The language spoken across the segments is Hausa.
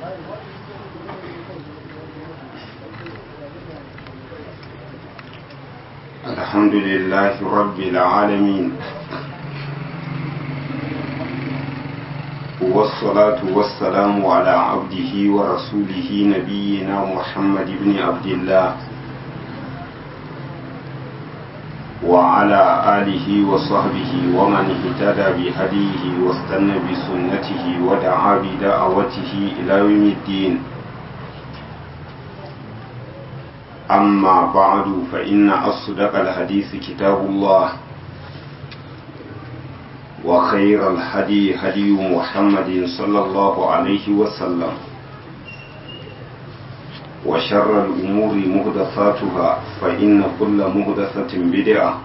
الحمد لله رب العالمين والصلاة والسلام على عبده ورسوله نبينا محمد بن عبد الله وعلى آله وصحبه ومن اهتدى بهديه واستنى بسنته ودعا بدعوته إلى يوم الدين أما بعد فإن أصدق الحديث كتاب الله وخير الهدي هدي محمد صلى الله عليه وسلم وشر الأمور مهدثاتها فإن كل مهدثة بدعة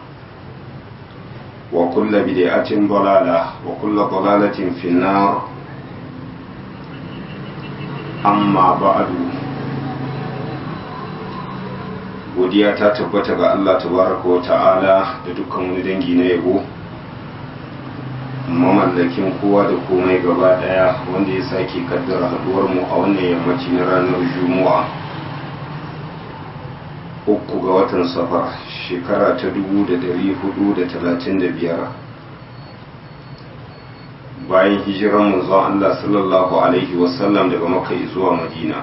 وكل بدعة ضلالة وكل ضلالة في النار أما بعد godiya ta tabbata ga Allah tabaraka wa ta'ala da dukkan wani dangi na yabo mamallakin kowa da komai gaba daya wanda ya sake kaddara haduwar mu a wannan yammaci na ranar juma'a uku ga watan safar shekara ta dubu da dari hudu da talatin da biyar bayan hijiran manzon Allah sallallahu alaihi wasallam daga makka zuwa madina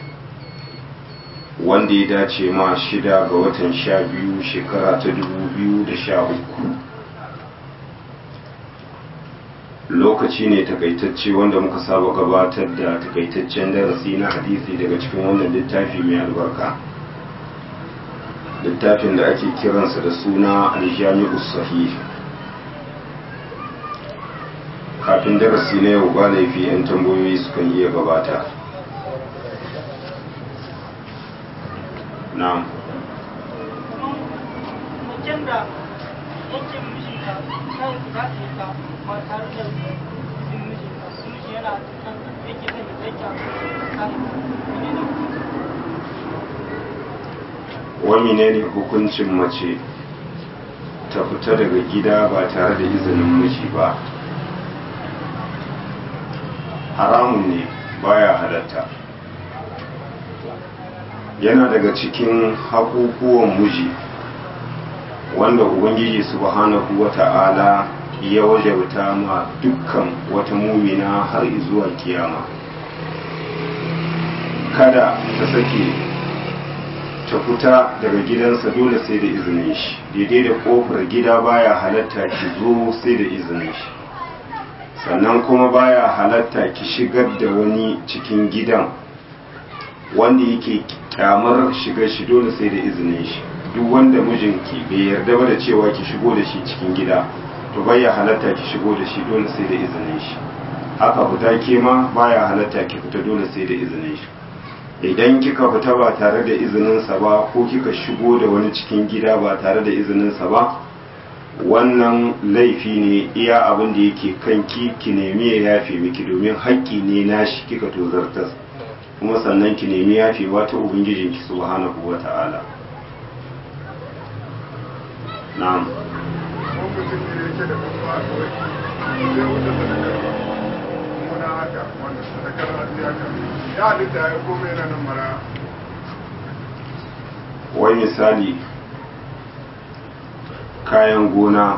wanda ya dace ma shida ga watan sha biyu shekara ta dubu biyu da sha uku lokaci ne takaitacce wanda muka saba gabatar da takaitaccen darasi na hadisi daga cikin wannan littafi mai albarka littafin da ake kiransa da suna aljami'u sahih kafin darasi na yau ba laifi 'yan tambayoyi sukan iya gabata na'am mutum da yake mijinta kan za ta yi ta ba tare da izin mijinta miji yana kan yake zai da zai kan wani ne hukuncin mace ta fita daga gida ba tare da izinin miji ba haramun ne baya halatta yana daga cikin haƙuƙuwan miji wanda ubangiji subhanahu wa ta'ala ya wajauta ma dukkan wata mumina har zuwa kiyama kada ta sake ta fita daga gidansa dole sai da izinin shi daidai da kofar gida baya halatta ki zo sai da izinin shi sannan kuma baya halatta ki shigar da wani cikin gidan wanda yake kyamar shiga shi dole sai da izinin shi duk wanda mijinki bai yarda ba da cewa ki shigo da shi cikin gida to baya halatta ki shigo da shi dole sai da izinin shi haka fita ke ma baya halatta ki fita dole sai da izinin shi idan kika fita ba tare da izininsa ba ko kika shigo da wani cikin gida ba tare da izininsa ba wannan laifi ne iya abin da yake kanki ki nemi ya yafe miki domin haƙƙi ne nashi kika tozartar kuma sannan ki nemi yafewa ta ubangijinki subhanahu wa ta'ala na'am wai misali kayan gona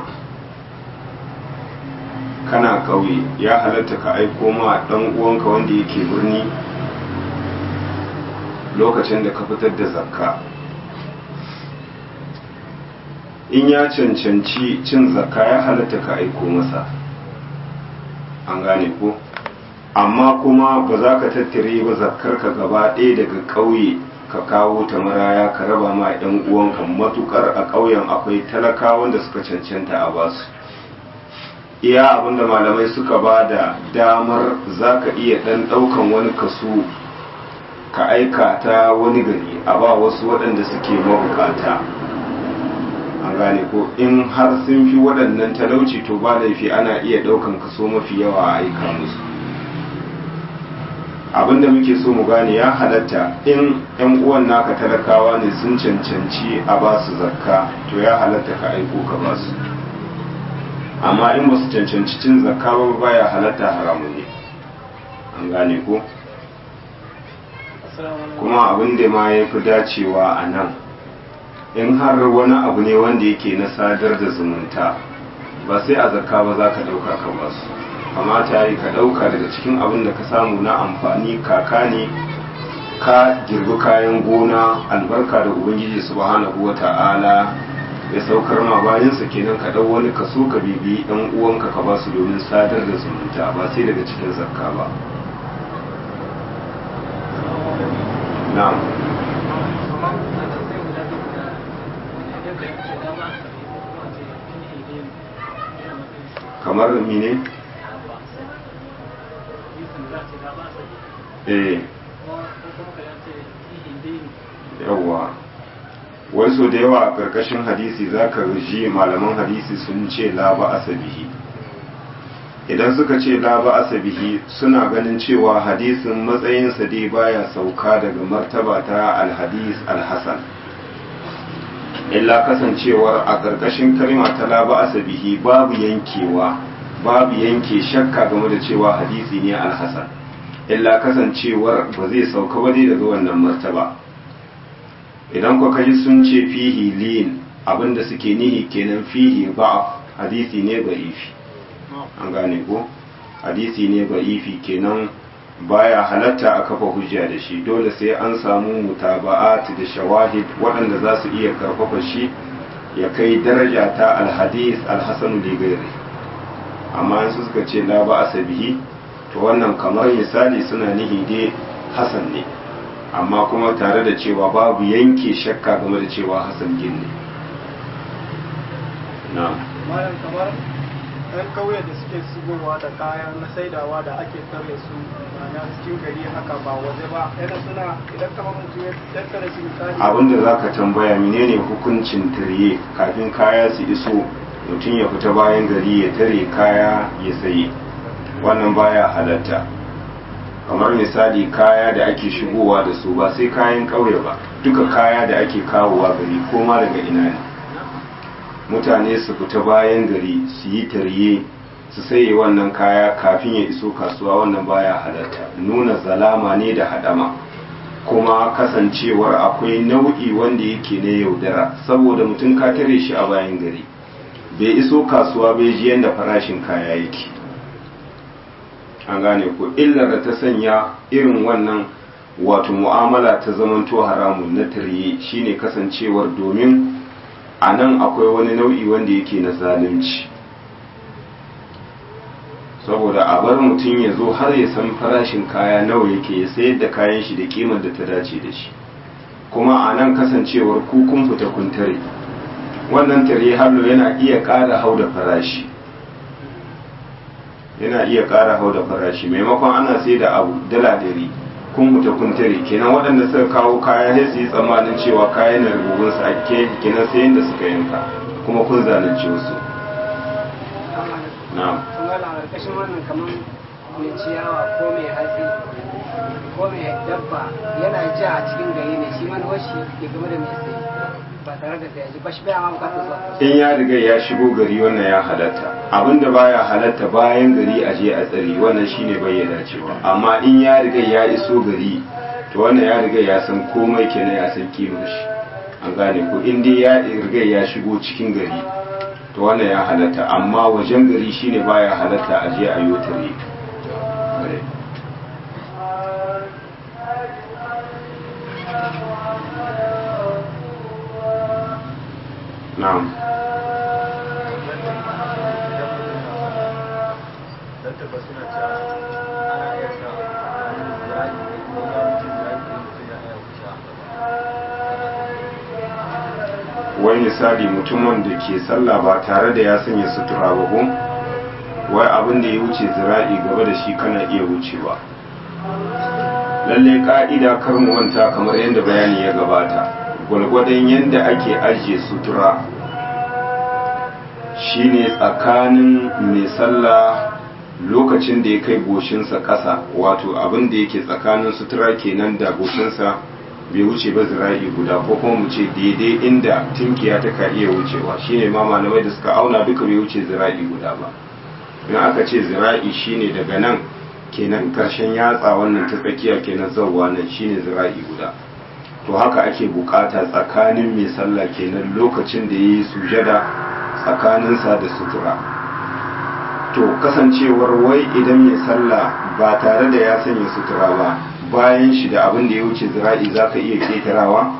kana ƙauye ya halatta ka aiko ma ɗan uwanka wanda yake birni lokacin da ka fitar da zakka in ya cancanci cin zakka ya halatta ka aiko masa an gane ko amma kuma ba za ka tattare ba zakkar ka gaba ɗaya daga ƙauye ka kawo ta maraya ka raba ma 'yan uwanka matukar a ƙauyen akwai talakawan da suka cancanta a basu iya abinda malamai suka ba da damar za ka iya ɗan ɗaukan wani kaso ka aika ta wani gari a ba wasu waɗanda suke mabukata an gane ko in har sun fi waɗannan talauci to ba laifi ana iya ɗaukan kaso mafi yawa a aika musu abinda muke so mu gane ya halatta in yan uwan naka talakawa ne sun cancanci a ba su zakka to ya halatta ka aiko ka ba su amma in ba su cancanci cin zakka ba baya halatta haramun ne an gane ko kuma abin da ma ya fi dacewa a nan in har wani abu ne wanda yake na sadar da zumunta ba sai a zakka ba za ka ɗauka ka ba su kamata yi ka ɗauka daga cikin abin da ka samu na amfani kaka ne ka girbi kayan gona albarka da ubangiji subhanahu wa ta'ala ya saukar ma bayansa kenan ka ɗau wani kaso ka bibi ɗan uwanka ka ba su domin sadar da zumunta ba sai daga cikin zakka ba na'am kamar mine eh yawwa wasu da yawa a ƙarƙashin hadisi za ka ji malaman hadisi sun ce la ba asabihi idan suka ce la ba asabihi suna ganin cewa hadisin matsayinsa dai baya sauka daga martaba ta alhadis alhasan illa kasancewar a ƙarƙashin kalma ta la ba asabihi babu yankewa babu yanke shakka game da cewa hadisi ne alhasan illa kasancewar ba zai sauka ba dai daga wannan martaba idan ku kaji sun ce fihi lin abinda suke nihi kenan fihi ba'af hadisi ne ba'ifi an gane ko hadisi ne ba'ifi kenan baya halatta a kafa hujja da shi dole sai an samu mutaba'at da shawahid waɗanda za su iya karfafa shi ya kai daraja ta alhadis alhasanu da gairi amma su suka ce la ba asabihi to wannan kamar misali suna nihi dai hasan ne amma kuma tare da cewa babu yanke shakka game da cewa hasan gin ne na malam kamar ɗan kauye da suke shigowa da kayan na saidawa da ake tare su na cikin gari haka ba waje ba yana suna idan kamar mutum ya tattara shi misali abinda za ka tambaya menene hukuncin tarye kafin kaya su iso mutum ya fita bayan gari ya tare kaya ya saye wannan baya halatta kamar misali kaya da ake shigowa da su ba sai kayan ƙauye ba duka kaya da ake kawowa gari ko ma daga ina ne mutane su fita bayan gari su yi tarye su saye wannan kaya kafin ya iso kasuwa wannan baya halatta nuna zalama ne da hadama kuma kasancewar akwai nau'i wanda yake na yaudara saboda mutum ka tare shi a bayan gari bai iso kasuwa bai ji yadda farashin kaya yake an gane ko illar da ta sanya irin wannan wato mu'amala ta zamanto haramun na tarye shine kasancewar domin a nan akwai wani nau'i wanda yake na zalunci saboda a bar mutum ya zo har ya san farashin kaya nawa yake ya sayar da kayan shi da kimar da ta dace da shi kuma a nan kasancewar kukun fita kun tare wannan tare hallo yana iya ƙara hau da farashi yana iya ƙara hau da farashi maimakon ana sai da abu dala dari kun mutu kun tare kenan waɗanda suka kawo kaya sai su yi tsammanin cewa kayan na rububin su ake kenan sai yadda suka yanka kuma kun zalunci wasu na'am kuma a ƙarƙashin wannan kamar mai ciyawa ko mai hatsi ko mai dabba yana ja a cikin gari ne shi man washi ya game da mai sai ba tare da sai ba shi bai ma bukatar zuwa in ya riga ya shigo gari wannan ya halatta abinda baya halatta bayan gari a je a tsari wannan shine bayyana cewa amma in ya riga ya iso gari to wannan ya riga ya san komai kenan ya san kimar shi an gane ko in dai ya riga ya shigo cikin gari to wannan ya halatta amma wajen gari shine baya halatta a je a yi tare na'am wai misali mutumin da ke sallah ba tare da ya sanya sutura ba ko wai abin da ya wuce zira'i gaba da shi kana iya wucewa lalle ka'ida kar mu wanta kamar yadda bayani ya gabata gwalgwadon yadda ake ajiye sutura shine tsakanin mai sallah lokacin da ya kai goshinsa ƙasa wato abin da yake tsakanin sutura kenan da goshinsa bai wuce ba zira'i guda ko kuma mu ce daidai inda tinkiya ta ka iya wucewa shine ma malamai da suka auna duka bai wuce zira'i guda ba in aka ce zira'i shine daga nan kenan karshen yatsa wannan ta tsakiya kenan zawwa nan shine zira'i guda to haka ake bukata tsakanin mai sallah kenan lokacin da yayi sujada tsakaninsa da sutura to kasancewar wai idan mai sallah ba tare da ya sanya sutura ba bayan shi da abin da ya wuce zira'i zaka iya ketarawa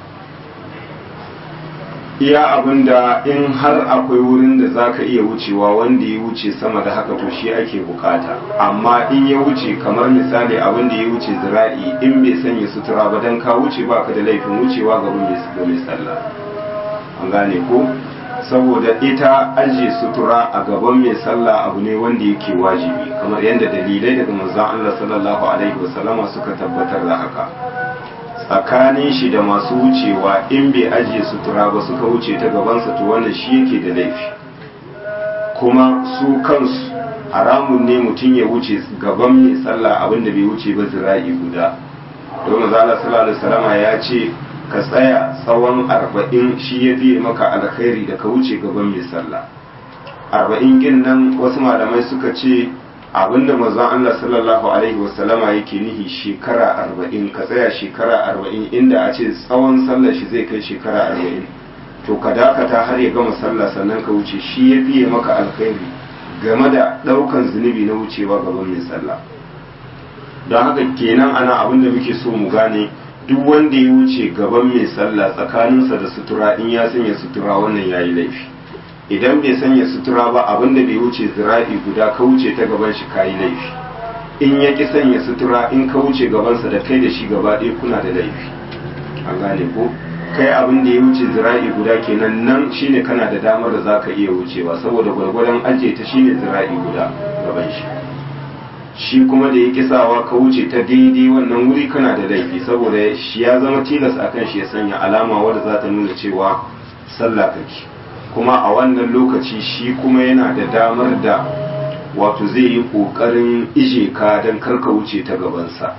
iya abin da in har akwai wurin da za ka iya wucewa wanda ya wuce sama da haka to shi ake bukata amma in ya wuce kamar misali abin da ya wuce zira'i in bai sanya sutura ba don ka wuce ba ka da laifin wucewa ga mai sallah an gane ko saboda ita ajiye sutura a gaban mai sallah abu ne wanda yake wajibi kamar yadda dalilai daga manzon Allah sallallahu alaihi wasallama suka tabbatar da haka tsakanin shi da masu wucewa in bai ajiye sutura ba suka wuce ta gabansa to wannan shi yake da laifi kuma su kansu haramun ne mutum ya wuce gaban mai sallah abinda bai wuce ba zira'i guda don mazala sallallahu alaihi wasallama ya ce ka tsaya tsawon arba'in shi ya fiye maka alkhairi da ka wuce gaban mai sallah arba'in kin nan wasu malamai suka ce abinda manzon Allah sallallahu alaihi wasallama yake nihi shekara arba'in ka tsaya shekara arba'in inda a ce tsawon sallar shi zai kai shekara arba'in to ka dakata har ya gama sallah sannan ka wuce shi ya fiye maka alkhairi game da ɗaukan zunubi na wucewa gaban mai sallah don haka kenan ana abin da muke so mu gane duk wanda ya wuce gaban mai sallah tsakaninsa da sutura in ya sanya sutura wannan ya yi laifi idan bai sanya sutura ba abin da bai wuce zira'i guda ka wuce ta gaban shi ka yi laifi in ya ki sanya sutura in ka wuce gabansa da kai da shi gaba ɗaya kuna da laifi an gane ko kai abin da ya wuce zira'i guda kenan nan shine kana da damar da zaka iya wucewa saboda gwargwadon ajiye ta shine zira'i guda gaban shi shi kuma da ya kisawa ka wuce ta daidai wannan wuri kana da laifi saboda shi ya zama tilas akan shi ya sanya alama wadda za ta nuna cewa sallah kake kuma a wannan lokaci shi kuma yana da damar da wato zai yi ƙoƙarin ije ka don karka wuce ta gabansa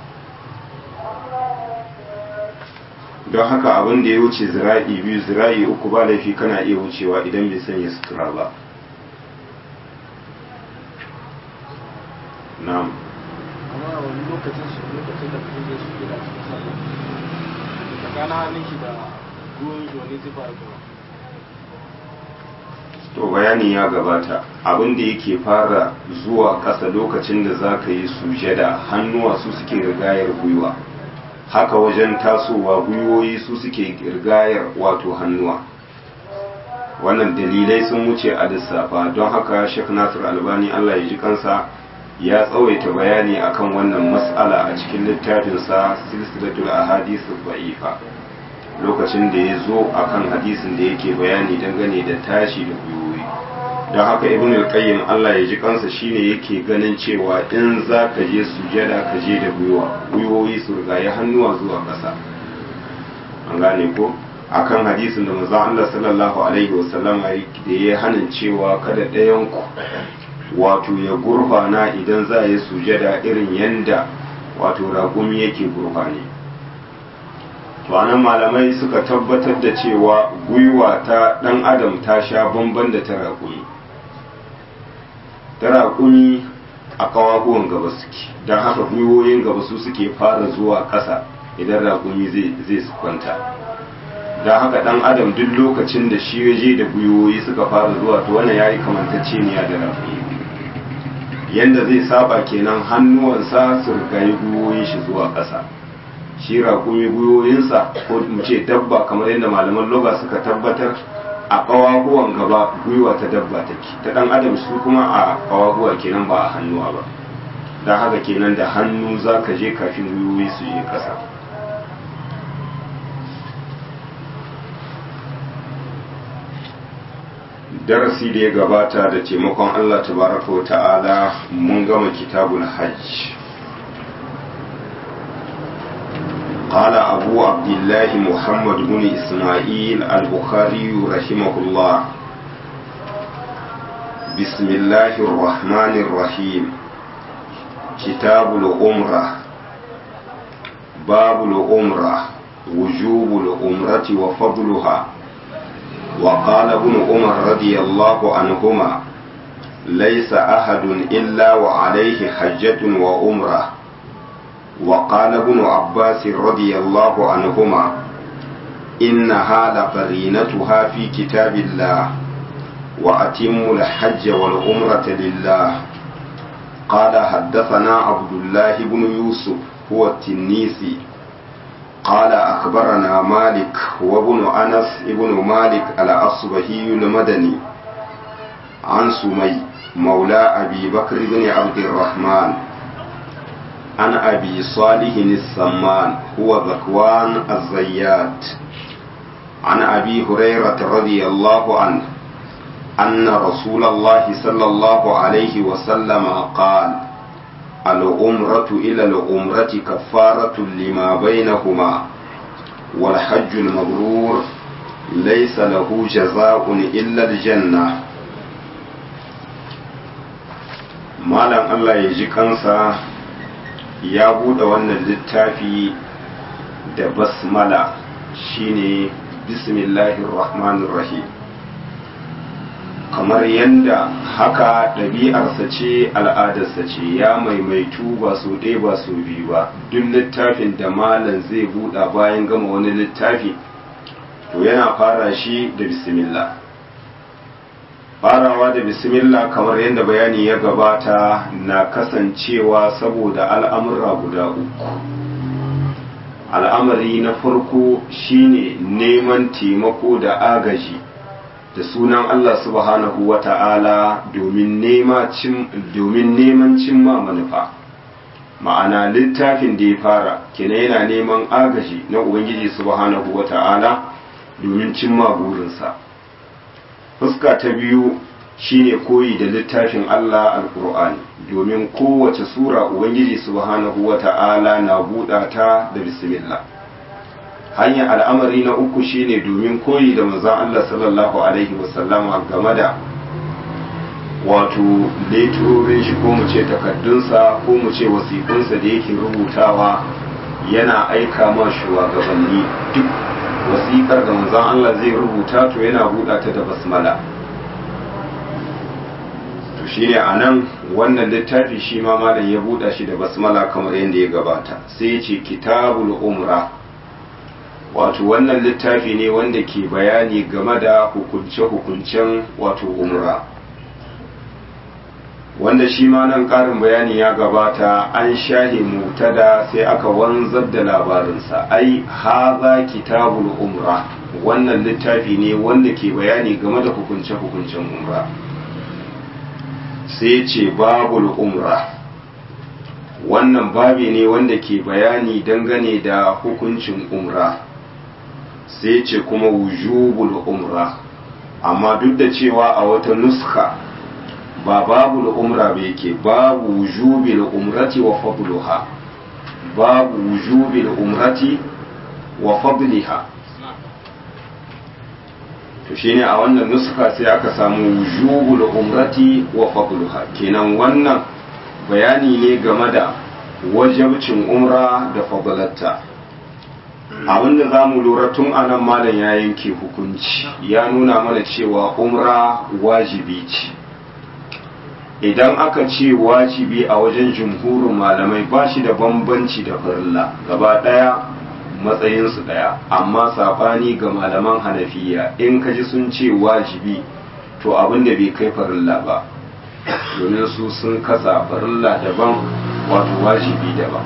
don haka abin da ya wuce zira'i biyu zira'i uku ba laifi kana iya wucewa idan bai sanya sutura ba na'am amma a wani lokacin su lokacin da kuma zai su gida su sallah tsakanin hannun shi da ruwan shi wani zuba da kuma to bayani ya gabata abin da yake fara zuwa ƙasa lokacin da za ka yi sujada hannuwa su suke rigayar gwiwa haka wajen tasowa gwiwoyi su suke rigayar wato hannuwa wannan dalilai sun wuce a lissafa don haka shek nasir albani allah ya ji kansa ya tsawaita bayani akan wannan mas'ala a cikin littafinsa silsilatul ahadith ba'ifa lokacin da ya zo akan hadisin da yake bayani dangane da tashi da gwiwoyi don haka ibn al-qayyim Allah ya ji kansa shine yake ganin cewa in za ka je sujada ka je da gwiwa gwiwoyi su rigaye hannuwa zuwa ƙasa an gane ko akan hadisin da manzon Allah sallallahu alaihi wasallam da ya hanin cewa kada ɗayan ku wato ya gurfana idan za ya sujada irin yanda wato raƙumi yake gurfane to anan malamai suka tabbatar da cewa gwiwa ta ɗan adam ta sha bamban da ta raƙumi ta raƙumi a ƙawaguwan gaba suke don haka gwiwoyin gaba su suke fara zuwa ƙasa idan raƙumi zai su kwanta don haka ɗan adam duk lokacin da shi yaje da gwiwoyi suka fara zuwa to wannan ya yi kamantacceniya da raƙumi yanda zai saba kenan hannuwansa su rigayi gwiwoyin shi zuwa ƙasa shi raƙumi gwiwoyinsa ko mu ce dabba kamar yadda malaman loga suka tabbatar a ƙawaguwan gaba gwiwa ta dabba take ta ɗan adam su kuma a ƙawaguwa kenan ba a hannuwa ba don haka kenan da hannu za ka je kafin gwiwoyi su je ƙasa darasi da ya gabata da taimakon allah tabaraka wa ta'ala mun gama kitabul hajj قال أبو عبد الله محمد بن إسماعيل البخاري رحمه الله بسم الله الرحمن الرحيم كتاب العمرة باب العمرة وجوب العمرة وفضلها وقال ابن عمر رضي الله عنهما ليس أحد إلا وعليه حجة وعمرة وقال ابن عباس رضي الله عنهما إنها لقرينتها في كتاب الله وأتموا الحج والعمرة لله قال حدثنا عبد الله بن يوسف هو التنيسي قال أخبرنا مالك وابن أنس ابن مالك الأصبهي المدني عن سمي مولى أبي بكر بن عبد الرحمن عن أبي صالح السمان هو ذكوان الزيات عن أبي هريرة رضي الله عنه أن رسول الله صلى الله عليه وسلم قال العمرة إلى العمرة كفارة لما بينهما والحج المبرور ليس له جزاء إلا الجنة malam Allah ya ji kansa ya buɗe wannan littafi da basmala shine bismillahir rahmanir rahim kamar yadda haka ɗabi'arsa ce al'adarsa ce ya maimaitu ba su ɗaya ba su biyu ba duk littafin da malam zai buɗa bayan gama wani littafi to yana fara shi da bismillah farawa da bismillah kamar yadda bayani ya gabata na kasancewa saboda al'amura guda uku al'amari na farko shine neman taimako da agaji da sunan Allah subhanahu wa ta'ala domin neman cimma manufa ma'ana littafin da ya fara kina yana neman agaji na Ubangiji subhanahu wa ta'ala domin cimma burinsa fuska ta biyu shine koyi da littafin Allah alkur'ani domin kowace sura ubangiji subhanahu wata'ala na buɗa ta da bismillah hanyar al'amari na uku shine domin koyi da manzon Allah sallallahu alaihi wasallama game da wato leturorin shi ko mu ce takaddunsa ko mu ce wasiƙunsa da yake rubutawa yana aika ma shugabanni duk wasiƙar da manzon Allah zai rubuta to yana buɗa ta da basmala to shine anan wannan littafi shi ma malam ya buɗa shi da basmala kamar yadda ya gabata sai ya ce kitabul umra wato wannan littafi ne wanda ke bayani game da hukunce-hukuncen wato umra wanda shi ma nan ƙarin bayani ya gabata an shahe mutada sai aka wanzar da labarinsa ai haza kitabul umra wannan littafi ne wanda ke bayani game da hukunce-hukuncen umra sai ce babul umra wannan babi ne wanda ke bayani dangane da hukuncin umra sai ce kuma wujubul umra amma duk da cewa a wata nuska ba babu umra ba yake babu wujubil umrati wa fadluha babu wujubil umrati wa fadliha to shine a wannan nuska sai aka samu wujubul umrati wa fadluha kenan wannan bayani ne game da wajabcin umra da fadlatta abinda za mu lura tun anan malam ya yanke hukunci ya nuna mana cewa umra wajibi ce idan aka ce wajibi a wajen jumhurin malamai ba shi da bambanci da farilla gaba ɗaya matsayinsu ɗaya amma saɓani ga malaman hanafiya in ka ji sun ce wajibi to abin da bai kai farilla ba domin su sun kasa farilla daban wato wajibi daban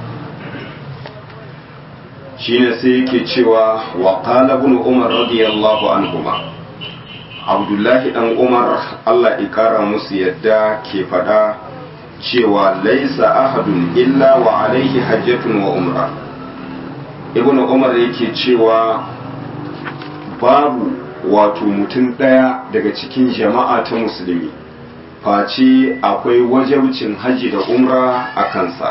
shine sai yake cewa wa qala ibn umar radiyallahu anhuma abdullahi dan umar allah ikara musu yadda ke fada cewa laisa ahadun illa wa alaihi hajjatun wa umra ibn umar yake cewa babu wato mutum ɗaya daga cikin jama'a ta musulmi face akwai wajabcin hajji da umra a kansa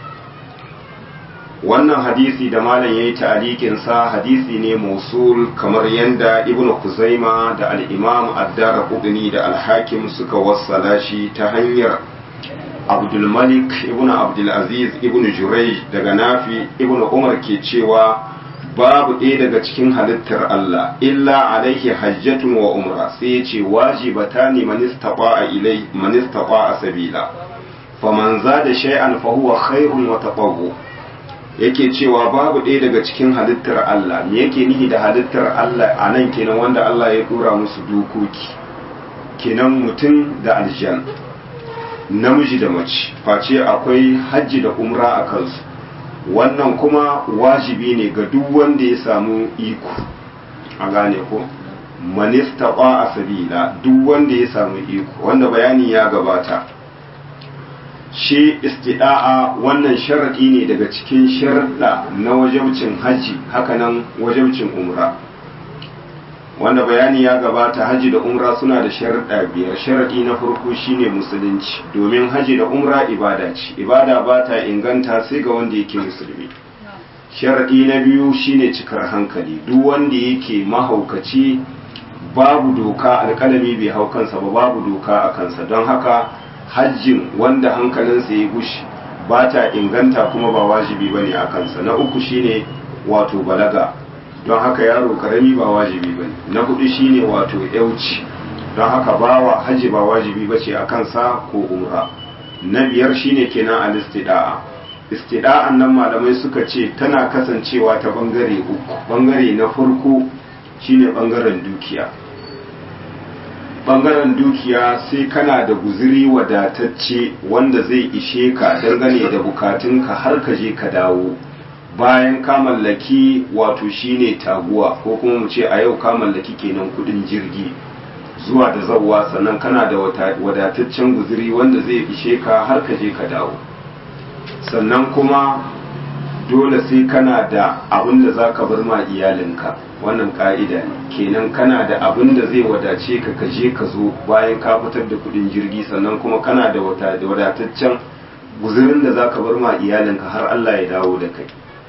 wannan hadisi da malam ya yi ta'alikinsa hadisi ne mausul kamar yadda ibn kuzaima da al'imam addara kudini da alhakim suka wassala shi ta hanyar abdulmalik ibn abdulaziz ibn jurai daga nafi ibn umar ke cewa babu ɗaya daga cikin halittar Allah illa alaihi hajjatun wa umra sai ya ce wajibata ne manistaba ilai manistaba sabila faman zada shay'an fa huwa khairun wa taqawwu yake cewa babu ɗaya daga cikin halittar Allah me yake nihi da halittar Allah a nan kenan wanda Allah ya dora musu dokoki kenan mutum da aljan namiji da mace face akwai hajji da umra a kansu wannan kuma wajibi ne ga duk wanda ya samu iko a gane ko manista a sabila duk wanda ya samu iko wanda bayani ya gabata shi istida'a wannan sharaɗi ne daga cikin sharaɗa na wajabcin hajji hakanan wajabcin umra wanda bayani ya gabata haji da umra suna da sharaɗa biyar sharaɗi na farko shine musulunci domin haji da umra ibada ce ibada ba ta inganta sai ga wanda yake musulmi sharaɗi na biyu shine cikar hankali duk wanda yake mahaukaci babu doka alƙalami bai hau kansa ba babu doka a kansa don haka hajjin wanda hankalinsa ya gushi ba ta inganta kuma ba wajibi ba ne a kansa na uku shine wato balaga don haka yaro karami ba wajibi ba na hudu shine wato yauci don haka bawa haji ba wajibi ba ce a kansa ko umra na biyar shine kenan al-istida'a istida'an nan malamai suka ce tana kasancewa ta bangare uku bangare na farko shine bangaren dukiya bangaren dukiya sai kana da guziri wadatacce wanda zai ishe ka dangane da bukatunka har ka je ka dawo bayan ka mallaki wato shine taguwa ko kuma mu ce a yau ka mallaki kenan kudin jirgi zuwa da zawwa sannan kana da wadataccen guziri wanda zai ishe ka har ka je ka dawo sannan kuma dole sai kana da abin da za ka bar ma iyalinka wannan ka'ida ne kenan kana da abin da zai wadace ka ka je ka zo bayan ka fitar da kudin jirgi sannan kuma kana da wadataccen guzirin da za ka bar ma iyalinka har Allah ya dawo da kai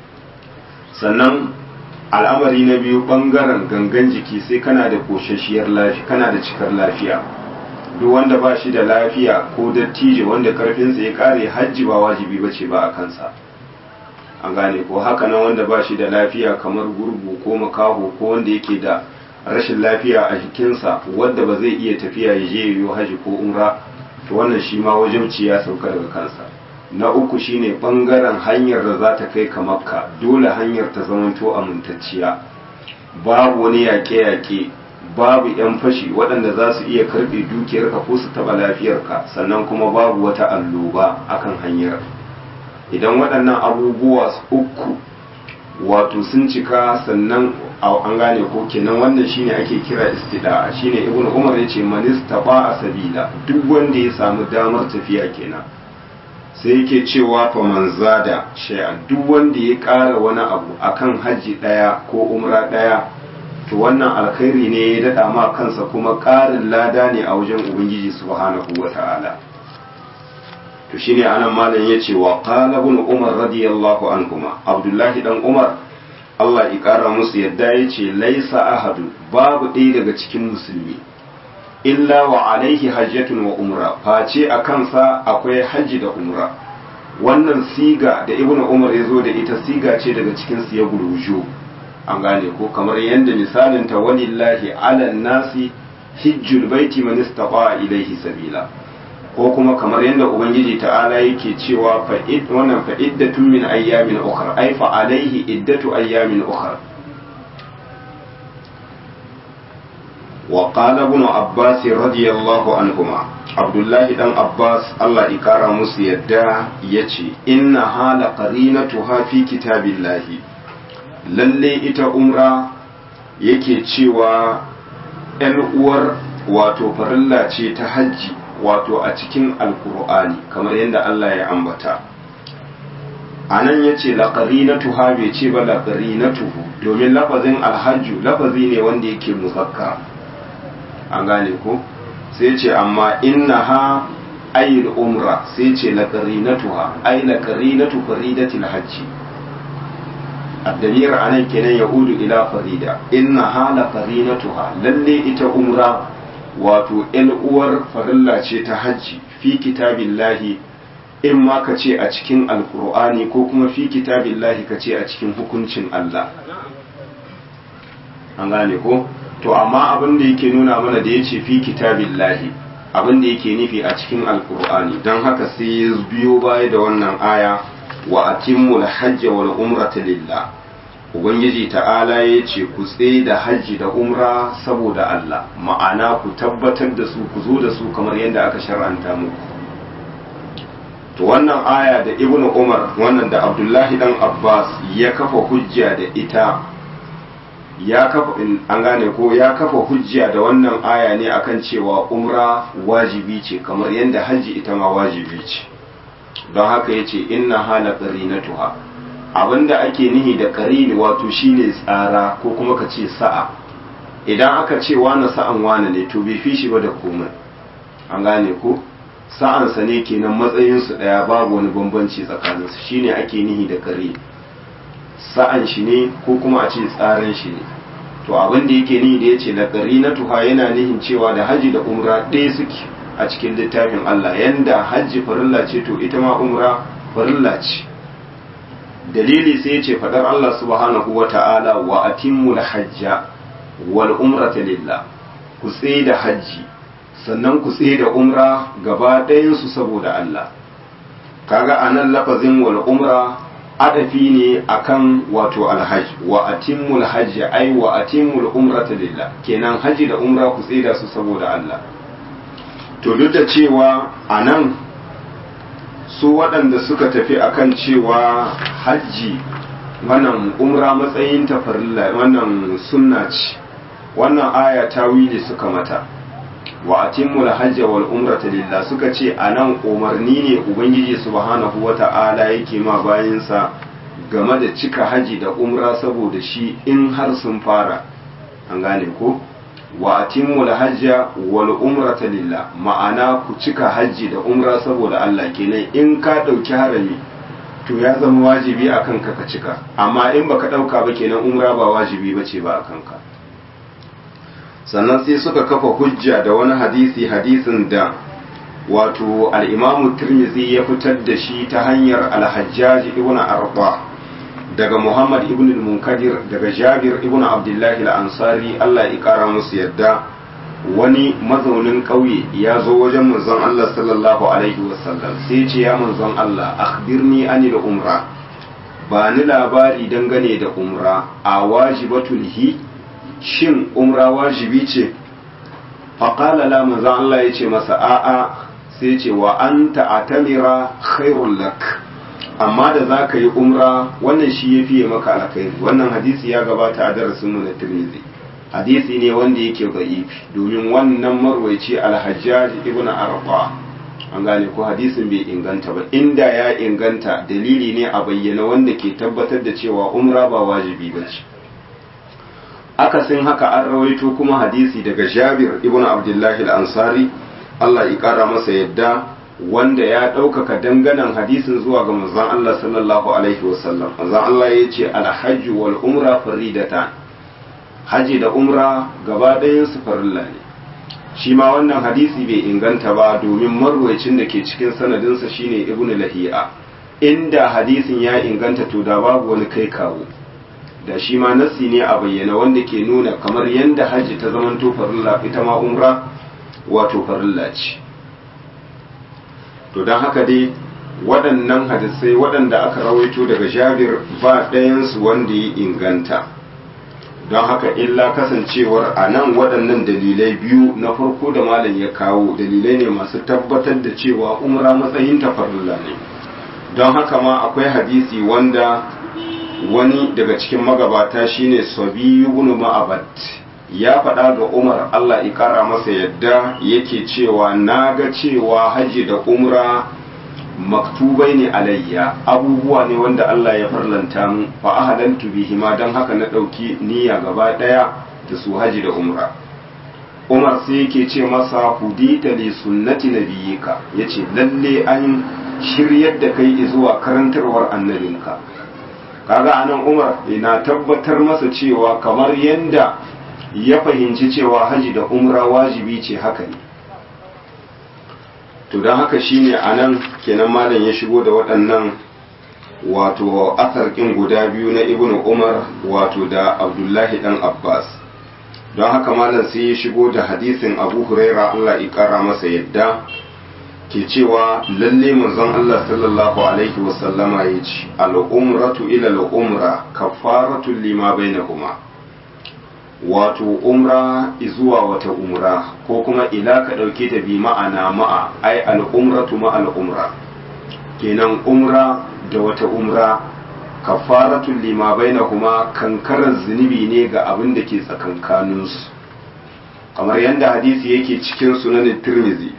sannan al'amari na biyu bangaren gangan jiki sai kana da koshashiyar lafiya kana da cikar lafiya duk wanda ba shi da lafiya ko dattijo wanda karfinsa ya kare hajji ba wajibi ba ce ba a kansa an gane ko haka nan wanda ba shi da lafiya kamar gurgu ko makaho ko wanda yake da rashin lafiya a jikinsa wanda ba zai iya tafiya ya je yiwu haji ko umra to wannan shi ma wajibci ya sauka daga kansa na uku shine bangaren hanyar da za ta kai ka makka dole hanyar ta zamanto amintacciya babu wani yaƙe-yaƙe babu 'yan fashi waɗanda za su iya karɓe dukiyarka ko su taɓa lafiyarka sannan kuma babu wata alloba akan hanyar idan waɗannan abubuwa uku wato sun cika sannan an gane ko kenan wannan shine ake kira istida'a shine ibn umar ya ce manista ba a sabila duk wanda ya samu damar tafiya kenan sai yake cewa fa man zada shay'an duk wanda ya ƙara wani abu akan haji ɗaya ko umra ɗaya to wannan alkhairi ne ya daɗa ma kansa kuma ƙarin lada ne a wajen ubangiji subhanahu wa ta'ala to shine anan malam yace wa qala ibn umar radiyallahu anhuma abdullahi dan umar Allah ya kara musu yadda yace laisa ahadu babu ɗaya daga cikin musulmi illa wa alaihi hajjatun wa umra face a kansa akwai hajji da umra wannan siga da ibn umar ya zo da ita siga ce daga cikin siya gurushu an gane ko kamar yadda misalin ta walillahi ala nasi hijjul baiti man istata ilaihi sabila ko kuma kamar yadda ubangiji ta'ala yake cewa fa'id wannan fa'iddatun min ayyamin ukhra ay fa alaihi iddatu ayyamin ukhra wa qala ibn abbas radiyallahu anhuma abdullahi dan abbas Allah ya kara musu yadda yace inna hala qarinatuha fi kitabillahi lalle ita umra yake cewa ‘yan uwar wato farilla ce ta hajji wato a cikin alkur'ani kamar yadda Allah ya ambata a nan ya ce laƙarinatu ha bai ce ba laƙarinatuhu domin lafazin alhajju lafazi ne wanda yake musakka an gane ko sai ce amma inna ha ayyul umra sai ce laƙarinatuha ay laƙarinatu faridatil hajji الدمير أنا كنا يقول إلى فريدة إنها لقرينتها للي إتا أمرا wato ‘yan uwar farilla ce ta hajji fi kitabillahi in ma ka ce a cikin alkur'ani ko kuma fi kitabillahi ka ce a cikin hukuncin Allah an gane ko to amma abin da yake nuna mana da ya ce fi kitabillahi abin da yake nufi a cikin alkur'ani don haka sai ya biyo baya da wannan aya wa atimmul hajj wal umrata lillah ubangiji ta'ala ya ce ku tsaye da hajji da umra saboda Allah ma'ana ku tabbatar da su ku zo da su kamar yadda aka shar'anta muku to wannan aya da ibnu umar wannan da abdullahi dan abbas ya kafa hujja da ita ya kafa an gane ko ya kafa hujja da wannan aya ne akan cewa umra wajibi ce kamar yadda hajji ita ma wajibi ce don haka yace inna hala qarinatuha abinda ake nihi da qarini wato shine tsara ko kuma ka ce sa'a idan aka ce wani sa'an wani ne to bai fi shi ba da komai an gane ko sa'ansa ne kenan matsayinsu ɗaya babu wani bambanci tsakaninsu shine ake nihi da kare sa'an shi ne ko kuma a ce tsarin shi ne to abin da yake nihi da ya ce laƙari na tuha yana nihin cewa da haji da umra ɗaya suke a cikin littafin Allah yanda hajji farilla ce to ita ma umra farilla ce dalili sai ya ce faɗar Allah subhanahu wa ta'ala wa atimmul hajja wal umrata lillah ku tsaye da hajji sannan ku tsaye da umra gaba ɗayansu saboda Allah kaga anan lafazin wal umra adafi ne akan wato alhaj wa atimmul hajj ai wa atimmul umrata lillah kenan haji da umra ku tsaye da su saboda Allah to duk da cewa anan su waɗanda suka tafi akan cewa hajji wannan umra matsayin tafarilla wannan sunna ce wannan aya tawili suka mata wa atimmul hajja wal umrata lillah suka ce anan umarni ne ubangiji subhanahu wata'ala yake ma bayinsa game da cika haji da umra saboda shi in har sun fara an gane ko wa atimmul hajja wal umrata lillah ma'ana ku cika haji da umra saboda Allah kenan in ka dauki harami to ya zama wajibi akan ka ka cika amma in baka dauka ba kenan umra ba wajibi bace ba akan ka sannan sai suka kafa hujja da wani hadisi hadisin da wato al'imamu turmizi ya fitar da shi ta hanyar alhajjaji ibn arba daga muhammad ibn munkadir daga jabir ibn abdullahi al'ansari allah ya kara musu yadda wani mazaunin ƙauye ya zo wajen manzon allah sallallahu alaihi wasallam sai ce ya manzon allah akhbirni anil umra ba ni labari dangane da umra a wajibatul hi shin umra wajibi ce faƙala la manzan Allah ya ce masa a'a sai ce wa an ta'atamira khairun lak amma da za ka yi umra wannan shi ya fiye maka alkhairi wannan hadisi ya gabata a darasin mu na tirmidhi hadisi ne wanda yake da'ifi domin wannan marwaici alhajjaj ibn arqa an gane ko hadisin bai inganta ba inda ya inganta dalili ne a bayyana wanda ke tabbatar da cewa umra ba wajibi ba ce akasin haka an rawaito kuma hadisi daga jabir ibn abdullahi al-ansari Allah ya kara masa yadda wanda ya ɗaukaka danganan hadisin zuwa ga manzon Allah sallallahu alaihi wasallam manzon Allah ya ce alhajj wal umra faridatan haji da umra gaba ɗayan su farilla ne shi ma wannan hadisi bai inganta ba domin marwayacin da ke cikin sanadinsa shine ibnu lahiya inda hadisin ya inganta to da babu wani kai kawo da shi ma nassi ne a bayyana wanda ke nuna kamar yadda hajji ta zamanto farilla ita ma umra wato farilla ce to don haka dai waɗannan hadisai waɗanda aka rawaito daga jabir ba ɗayansu wanda ya inganta don haka illa kasancewar a nan waɗannan dalilai biyu na farko da malam ya kawo dalilai ne masu tabbatar da cewa umra matsayin farilla ne don haka ma akwai hadisi wanda wani daga cikin magabata shine sabi ibn ma'abad ya faɗa ga umar allah ya ƙara masa yadda yake cewa na ga cewa hajji da umra maktubai ne alayya abubuwa ne wanda allah ya farlanta mu fa ahalantu bihima don haka na ɗauki niyya gaba ɗaya da su hajji da umra umar sai yake ce masa hudita li sunnati nabiyika yace lalle an shiryar da kai zuwa karantarwar annabinka kaga anan umar na tabbatar masa cewa kamar yanda ya fahimci cewa haji da umra wajibi ce haka ne to don haka shine anan kenan malam ya shigo da waɗannan wato asarkin guda biyu na ibnu umar wato da abdullahi dan abbas don haka malam sai ya shigo da hadisin abu huraira allah ya kara masa yadda ke cewa lalle manzon allah sallallahu alaihi wasallama ya ce al'umratu ila al'umra kafaratu lima bainahuma wato umra zuwa wata umra ko kuma ila ka ɗauke ta bi ma'ana ma'a ai al'umratu ma al'umra kenan umra da wata umra kafaratun lima bainahuma kankarar zunubi ne ga abin da ke tsakankaninsu kamar yadda hadisi yake cikin sunanin tirmizi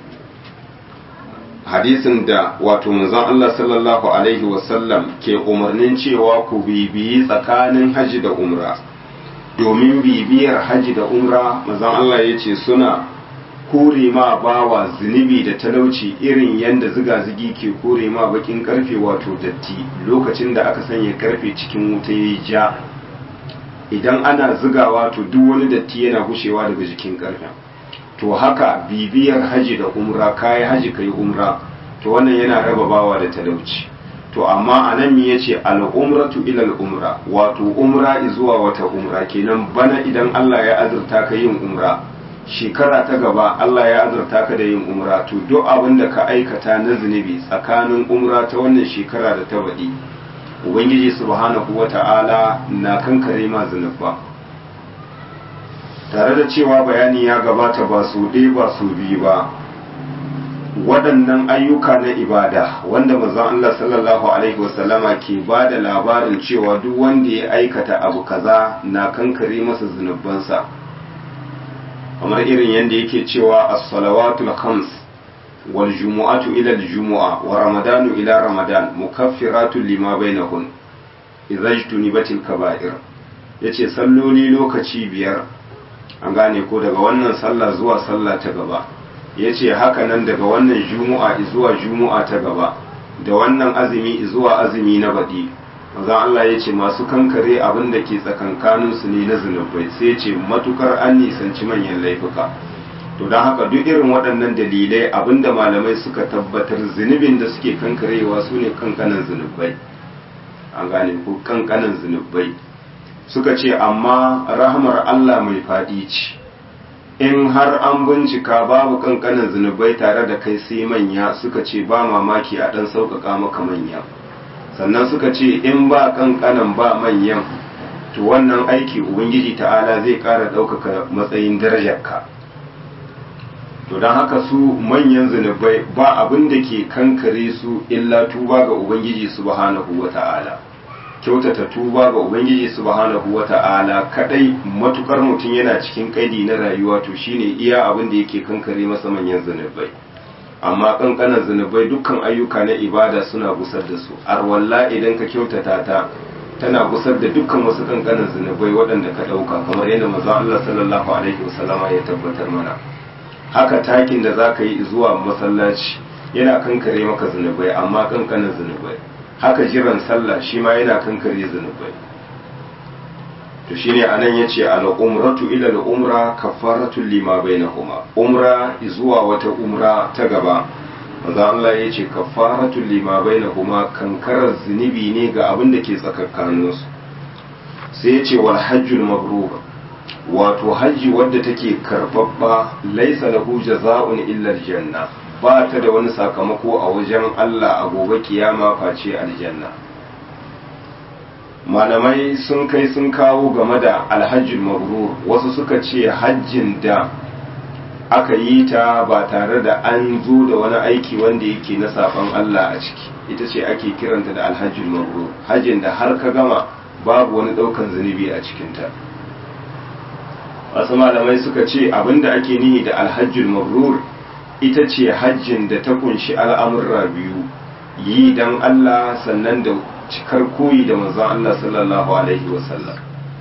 hadisin da wato manzon Allah sallallahu alaihi wasallam ke umarnin cewa ku bibiyi tsakanin haji da umra domin bibiyar haji da umra manzon Allah ya ce suna kore ma bawa zunubi da talauci irin yadda ziga-zigi ke kore ma bakin karfe wato datti lokacin da aka sanya karfe cikin wuta ya ja idan ana zigawa to duk wani datti yana gushewa daga jikin karfen to haka bibiyar haji da umra kayi haji kai umra to wannan yana raba bawa da talauci to amma a nan mi yace al-umratu ila al-umra wato umra zuwa wata umra kenan bana idan Allah ya azurta ka yin umra shekara ta gaba Allah ya azurta ka da yin umra to duk abin da ka aikata na zunubi tsakanin umra ta wannan shekara da ta baɗi ubangiji subhanahu wata'ala na kankare ma zunuba tare da cewa bayani ya gabata ba su ɗaya ba su biyu ba waɗannan ayyuka na ibada wanda manzon Allah sallallahu alaihi wasallama ke ba da labarin cewa duk wanda ya aikata abu kaza na kankare masa zunubansa kamar irin yadda yake cewa as-salawatul khams wal jumu'atu ila al-jumu'a wa ramadanu ila ramadan mukaffiratun lima bainahun idza ijtunibatil kaba'ir yace salloli lokaci biyar an gane ko daga wannan sallah zuwa sallah ta gaba yace haka nan daga wannan jumu'a zuwa jumu'a ta gaba da wannan azumi zuwa azumi na baɗi manzon Allah ya ce masu kankare abin da ke tsakankaninsu ne na zunubai sai ya ce matukar an nisanci manyan laifuka to don haka duk irin waɗannan dalilai abinda malamai suka tabbatar zunubin da suke kankarewa su ne kankanan zunubai an gane ko kankanan zunubai suka ce amma rahmar Allah mai faɗi ce in har an bincika babu kankanan zunubai tare da kai sai manya suka ce ba mamaki a ɗan sauƙaƙa maka manya sannan suka ce in ba kankanan ba manyan to wannan aiki ubangiji ta'ala zai ƙara ɗaukaka matsayin darajarka to don haka su manyan zunubai ba abin da ke kankare su illa tuba ga ubangiji subhanahu wa ta'ala kyautata tuba ga ubangiji subhanahu wa ta'ala kadai matukar mutum yana cikin kaidi na rayuwa to shine iya abin da yake kankare masa manyan zunubai amma kankanan zunubai dukkan ayyuka na ibada suna gusar da su arwalla idan ka kyautata ta tana gusar da dukkan wasu kankanan zunubai waɗanda ka ɗauka kamar yadda manzon Allah sallallahu alaihi wasallama ya tabbatar mana haka takin da za ka yi zuwa masallaci yana kankare maka zunubai amma kankanan zunubai haka jiran sallah shi ma yana kankare zunubai to shine anan yace al umratu ila al umra kafaratu lima bainahuma umra zuwa wata umra ta gaba manzo Allah yace kafaratu lima bainahuma kankarar zunubi ne ga abin da ke tsakakkaninsu sai yace wal hajjul mabrur wato hajji wadda take karbabba laisa lahu jaza'un illa aljanna ba ta da wani sakamako a wajen Allah a gobe kiyama face aljanna malamai sun kai sun kawo game da alhajjul mabrur wasu suka ce hajjin da aka yi ta ba tare da an zo da wani aiki wanda yake na saban Allah a ciki ita ce ake kiranta da alhajjul mabrur hajjin da har ka gama babu wani daukan zunubi a cikinta wasu malamai suka ce abinda ake nihi da alhajjul mabrur ita ce hajjin da ta kunshi al'amurra biyu yi don Allah sannan da cikar koyi da manzon Allah sallallahu alaihi wasallam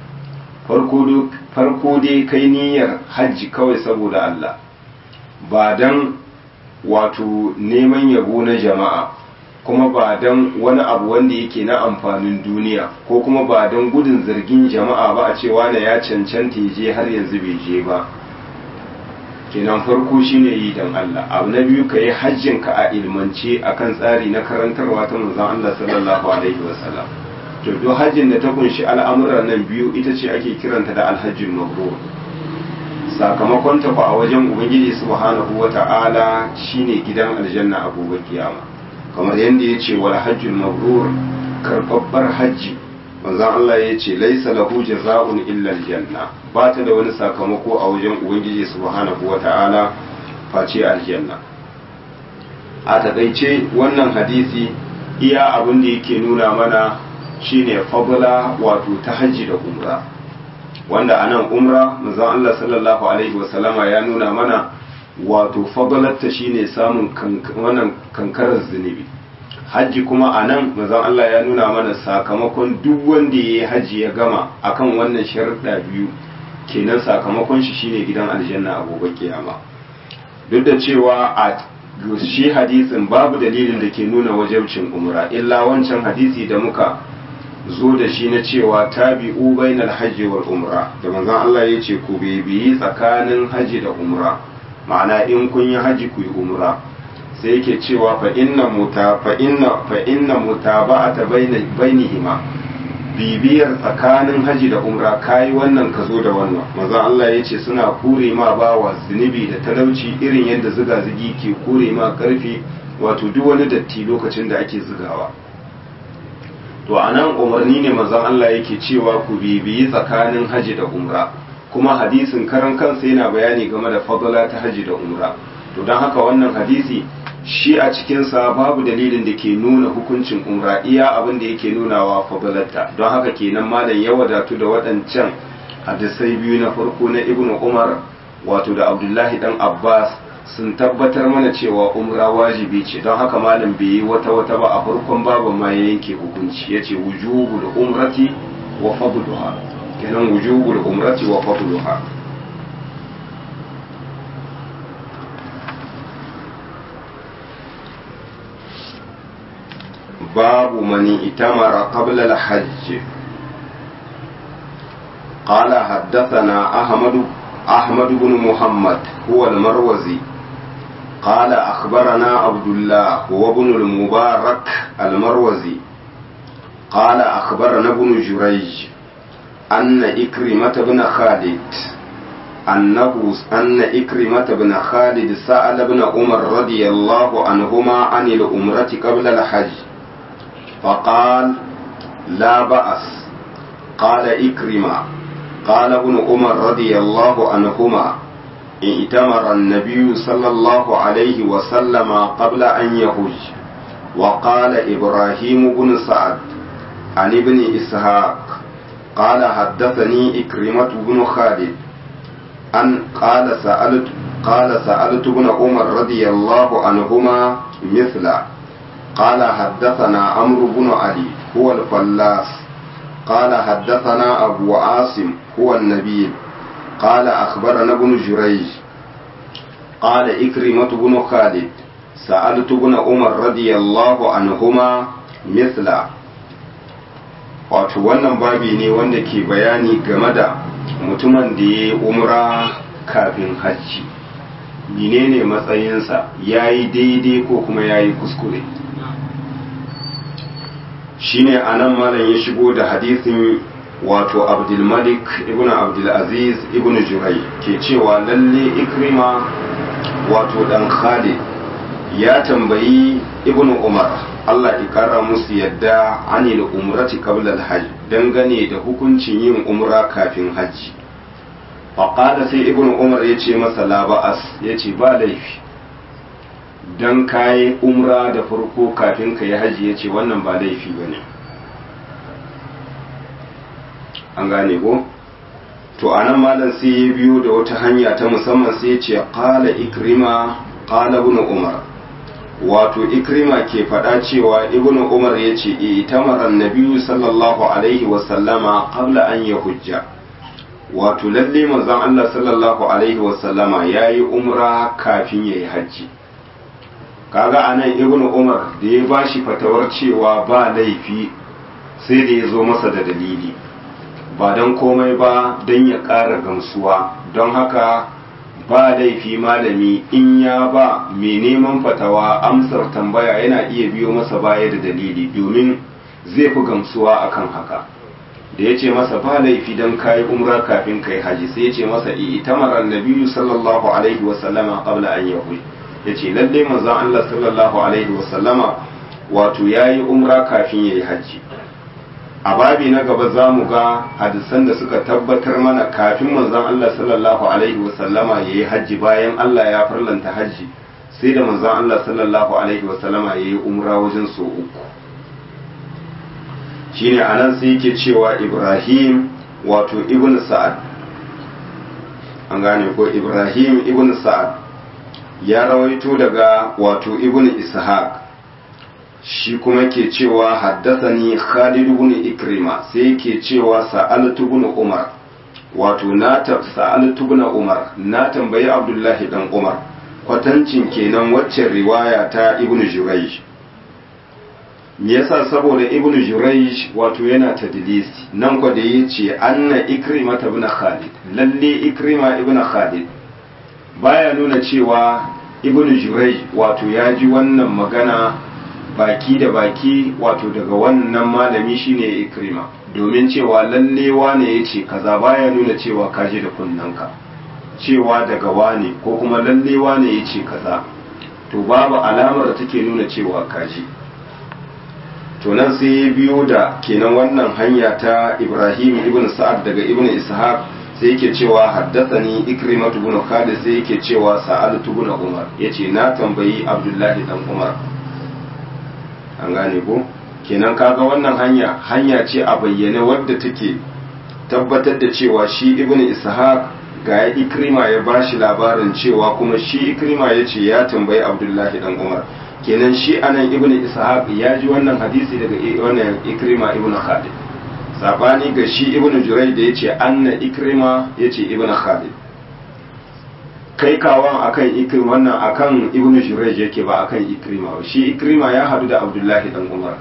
farko dai kai niyyar hajji kawai saboda Allah ba don wato neman yabo na jama'a kuma ba don wani abu wanda yake na amfanin duniya ko kuma ba don gudun zargin jama'a ba a cewa na ya cancanta je har yanzu bai je ba kenan farko shine yi don Allah abu na biyu ka yi hajjin ka a ilmance akan tsari na karantarwa ta manzon Allah sallallahu alaihi wasallam to duk hajjin da ta kunshi al'amuran nan biyu ita ce ake kiranta da alhajjul mabrur sakamakon ta a wajen ubangiji subhanahu wata'ala shine gidan aljanna a gobe kiyama kamar yadda ya ce wal hajjul mabrur karbabbar hajji manzon Allah ya ce laisa lahu jaza'un illa aljanna ba ta da wani sakamako a wajen ubangiji subhanahu wata'ala face aljanna a takaice wannan hadisi iya abin da yake nuna mana shine fadla wato ta hajji da umra wanda anan umra manzon Allah sallallahu alaihi wasallama ya nuna mana wato fadlatta shine samun wannan kankarar zunubi hajji kuma a nan mazan Allah ya nuna mana sakamakon duk wanda ya yi hajji ya gama akan wannan sharuɗa biyu kenan sakamakon shi shine gidan aljanna a gobe kiyama duk da cewa a shi hadisin babu dalilin da ke nuna wajabcin umra illa wancan hadisi da muka zo da shi na cewa tabi'u bainal hajji wal umra da manzon Allah ya ce ku bibiyi tsakanin hajji da umra ma'ana in kun yi hajji ku yi umra sai yake cewa fa inna muta fa inna fa inna mutaba'ata bainihima bibiyar tsakanin haji da umra kai wannan ka zo da wannan maza Allah ya ce suna kure ma bawa zunubi da talauci irin yadda zuga zugi ke kure ma karfi wato duk wani datti lokacin da ake zugawa to anan umarni ne mazan Allah yake cewa ku bibiyi tsakanin haji da umra kuma hadisin karan kansa yana bayani game da fadala ta haji da umra to don haka wannan hadisi shi a cikinsa babu dalilin da ke nuna hukuncin umra iya abin da yake nunawa fadalarta don haka kenan malam ya wadatu da waɗancan hadisai biyu na farko na ibnu umar wato da abdullahi dan abbas sun tabbatar mana cewa umra wajibi ce don haka malam bai yi wata wata ba a farkon babu ma ya yanke hukunci ya ce wujubul umrati wa fadluha kenan wujubul umrati wa fadluha باب من ائتمر قبل الحج قال حدثنا أحمد أحمد بن محمد هو المروزي قال أخبرنا عبد الله هو ابن المبارك المروزي قال أخبرنا ابن جريج أن إكرمة بن خالد أنه أن إكرمة بن خالد سأل ابن عمر رضي الله عنهما عن الأمرة قبل الحج فقال لا بأس قال إكرمة قال ابن عمر رضي الله عنهما ائتمر النبي صلى الله عليه وسلم قبل أن يهج وقال إبراهيم بن سعد عن ابن إسحاق قال حدثني إكرمة بن خالد أن قال سألت قال سألت ابن عمر رضي الله عنهما مثله قال حدثنا عمرو بن علي هو الفلاس قال حدثنا أبو عاصم هو النبيل قال أخبرنا ابن جريج قال إكرمة بن خالد سألت ابن عمر رضي الله عنهما مثله wato wannan babi ne wanda ke bayani game da mutumin da ya yi umra kafin hajji menene matsayinsa ya yi daidai ko kuma ya yi kuskure shine anan malam ya shigo da hadisin wato abdulmalik ibn abdulaziz ibn jurai ke cewa lalle ikrima wato dan khalid ya tambayi ibn umar allah ikara musu yadda anil umrati qabla al-hajj dangane da hukuncin yin umra kafin hajji faƙada sai ibn umar ya ce masa laba'as ya ce ba laifi don kayi umra da farko kafin ka yi hajji ya ce wannan ba laifi ba ne an gane ko to a nan malam sai ya biyo da wata hanya ta musamman sai ya ce ƙala ikrima ƙala ibn umar wato ikrima ke faɗa cewa ibn umar ya ce itamara nabiyu sallallahu alaihi wasallama qabla an ya hujja wato lalle manzon Allah sallallahu alaihi wasallama ya yi umra kafin ya yi hajji kaga anan ibn umar da ya bashi fatawar cewa ba laifi sai da ya zo masa da dalili ba don komai ba don ya ƙara gamsuwa don haka ba laifi malami in ya ba mai neman fatawa amsar tambaya yana iya biyo masa baya da dalili domin zai fi gamsuwa akan haka da ya ce masa ba laifi don kayi umra kafin kai haji sai ya ce masa itamar annabiyu sallallahu alaihi wa sallama qabla an yahu ya ce lalle manzon Allah sallallahu alaihi wa sallama wato yayi umra kafin yayi haji a babi na gaba za mu ga hadisan da suka tabbatar mana kafin manzon Allah sallallahu alaihi wa sallama yayi haji bayan Allah ya farlanta haji sai da manzon Allah sallallahu alaihi wa sallama yayi umra wajen so uku shine anan sai yake cewa Ibrahim wato ibn Sa'ad an gane ko Ibrahim ibn Sa'ad ya rawaito daga wato ibn Ishaq shi kuma ke cewa haddathani Khalid ibn Ikrima sai yake cewa sa'altu ibn Umar wato na sa'altu ibn Umar na tambayi Abdullahi dan Umar kwatancin kenan waccan riwaya ta ibn Jurayj me yasa saboda ibn Jurayj wato yana tadlisi nan kwa da yace anna Ikrima ibn Khalid lalle Ikrima ibn Khalid baya nuna cewa ibn Jurayj wato ya ji wannan magana baki da baki wato daga wannan malami shine Ikrima domin cewa lalle wane yace kaza baya nuna cewa kaji da kunnanka cewa daga wane ko kuma lalle wane yace kaza to babu alamar da take nuna cewa kaji to nan sai ya biyo da kenan wannan hanya ta Ibrahim ibn Sa'ad daga ibn Ishaq sai yake cewa haddathani Ikrimah ibn Khalid sai yake cewa Sa'altu ibn Umar yace na tambayi Abdullahi dan Umar an gane ko kenan kaga wannan hanya hanya ce a bayyane wadda take tabbatar da cewa shi ibn Ishaq ga Ikrima ya bashi labarin cewa kuma shi Ikrima yace ya tambayi Abdullahi dan Umar kenan shi anan ibn ishaq ya ji wannan hadisi daga wannan ikrima ibn khalid sabani ga shi ibn jurai da yace anna ikrima yace ibn khalid kai kawan akan ikrim wannan akan ibn jurai yake ba akan ikrima ba shi ikrima ya hadu da abdullahi dan umar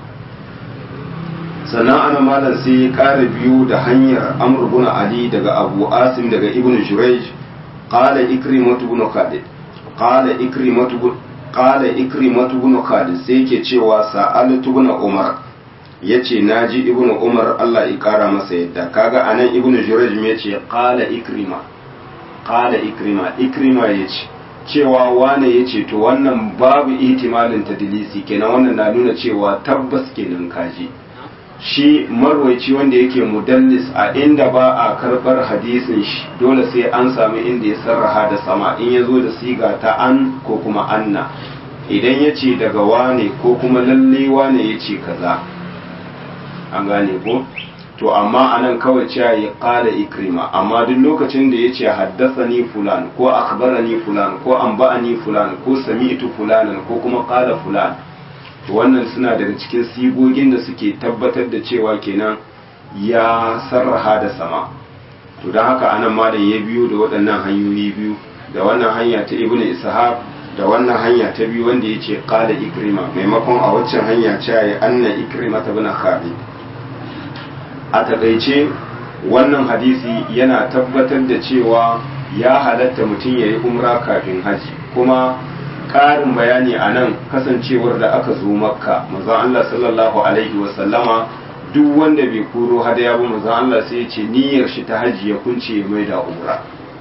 sannan ana malam sai ya kara biyu da hanyar amr ibn ali daga abu asim daga ibn jurai qala ikrimatu ibn khalid qala ikrimatu qala ikrimatu ibn khalid sai yake cewa sa'altu ibn umar yace naji ibn umar Allah ya kara masa yadda kaga anan ibn jurayj me yace qala ikrima qala ikrima ikrima yace cewa wane yace to wannan babu ihtimalin tadlisi kenan wannan na nuna cewa tabbas kenan kaji shi marwaici wanda yake mudallis a inda ba a karbar hadisin shi dole sai an sami inda ya sarraha da sama in ya zo da siga ta an ko kuma anna idan ya ce daga wane ko kuma lalle wane ya ce kaza an gane ko to amma anan kawai cewa ya kala ikrima amma duk lokacin da ya ce haddasani fulan ko akhbarani fulan ko anba'ani fulan ko sami'tu fulanan ko kuma kala fulan to wannan suna daga cikin sigogin da suke tabbatar da cewa kenan ya sarraha da sama to don haka anan malam ya biyo da waɗannan hanyoyi biyu da wannan hanya ta ibnu ishaq da wannan hanya ta biyu wanda ya ce qala ikrima maimakon a waccan hanya ce ya anna ikrima ta bin khalid a takaice wannan hadisi yana tabbatar da cewa ya halatta mutum ya yi umra kafin haji kuma ƙarin bayani a nan kasancewar da aka zo makka manzon Allah sallallahu alaihi wasallama duk wanda bai koro hadaya ba manzon Allah sai ya ce niyyar shi ta haji ya kunce ya mai da umra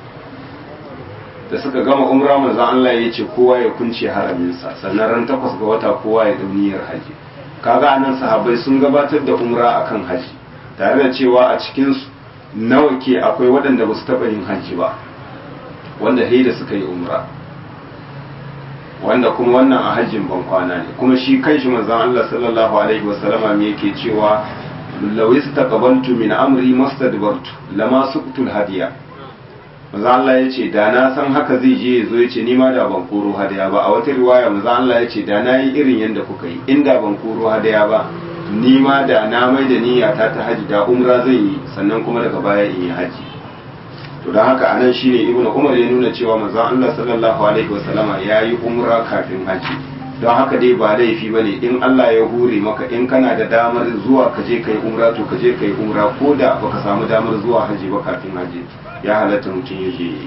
da suka gama umra manzon Allah ya ce kowa ya kunce haraminsa sannan ran takwas ga wata kowa ya dau niyyar haji kaga anan sahabbai sun gabatar da umra akan haji tare da cewa a cikin su nawa ke akwai waɗanda ba su taɓa yin haji ba wanda da suka yi umra wanda kuma wannan a hajjin ban kwana ne kuma shi kanshi manzon Allah sallallahu alaihi wasallama me yake cewa law istaqbaltu min amri mastadbartu lama suqtul hadiya manzon Allah yace da na san haka zai je yazo yace ni ma da ban koro hadiya ba a wata riwaya manzon Allah yace da na yi irin yanda kuka yi inda ban koro hadiya ba ni ma da na mai da niyyata ta haji da umra zan yi sannan kuma daga baya in yi haji to don haka anan shine ibnu umar ya nuna cewa manzon Allah sallallahu alaihi wasallama yayi umra kafin haji don haka dai ba laifi bane in Allah ya hure maka in kana da damar zuwa ka je kai umra to ka je kai umra ko da baka samu damar zuwa haji ba kafin haji ya halatta mutum ya je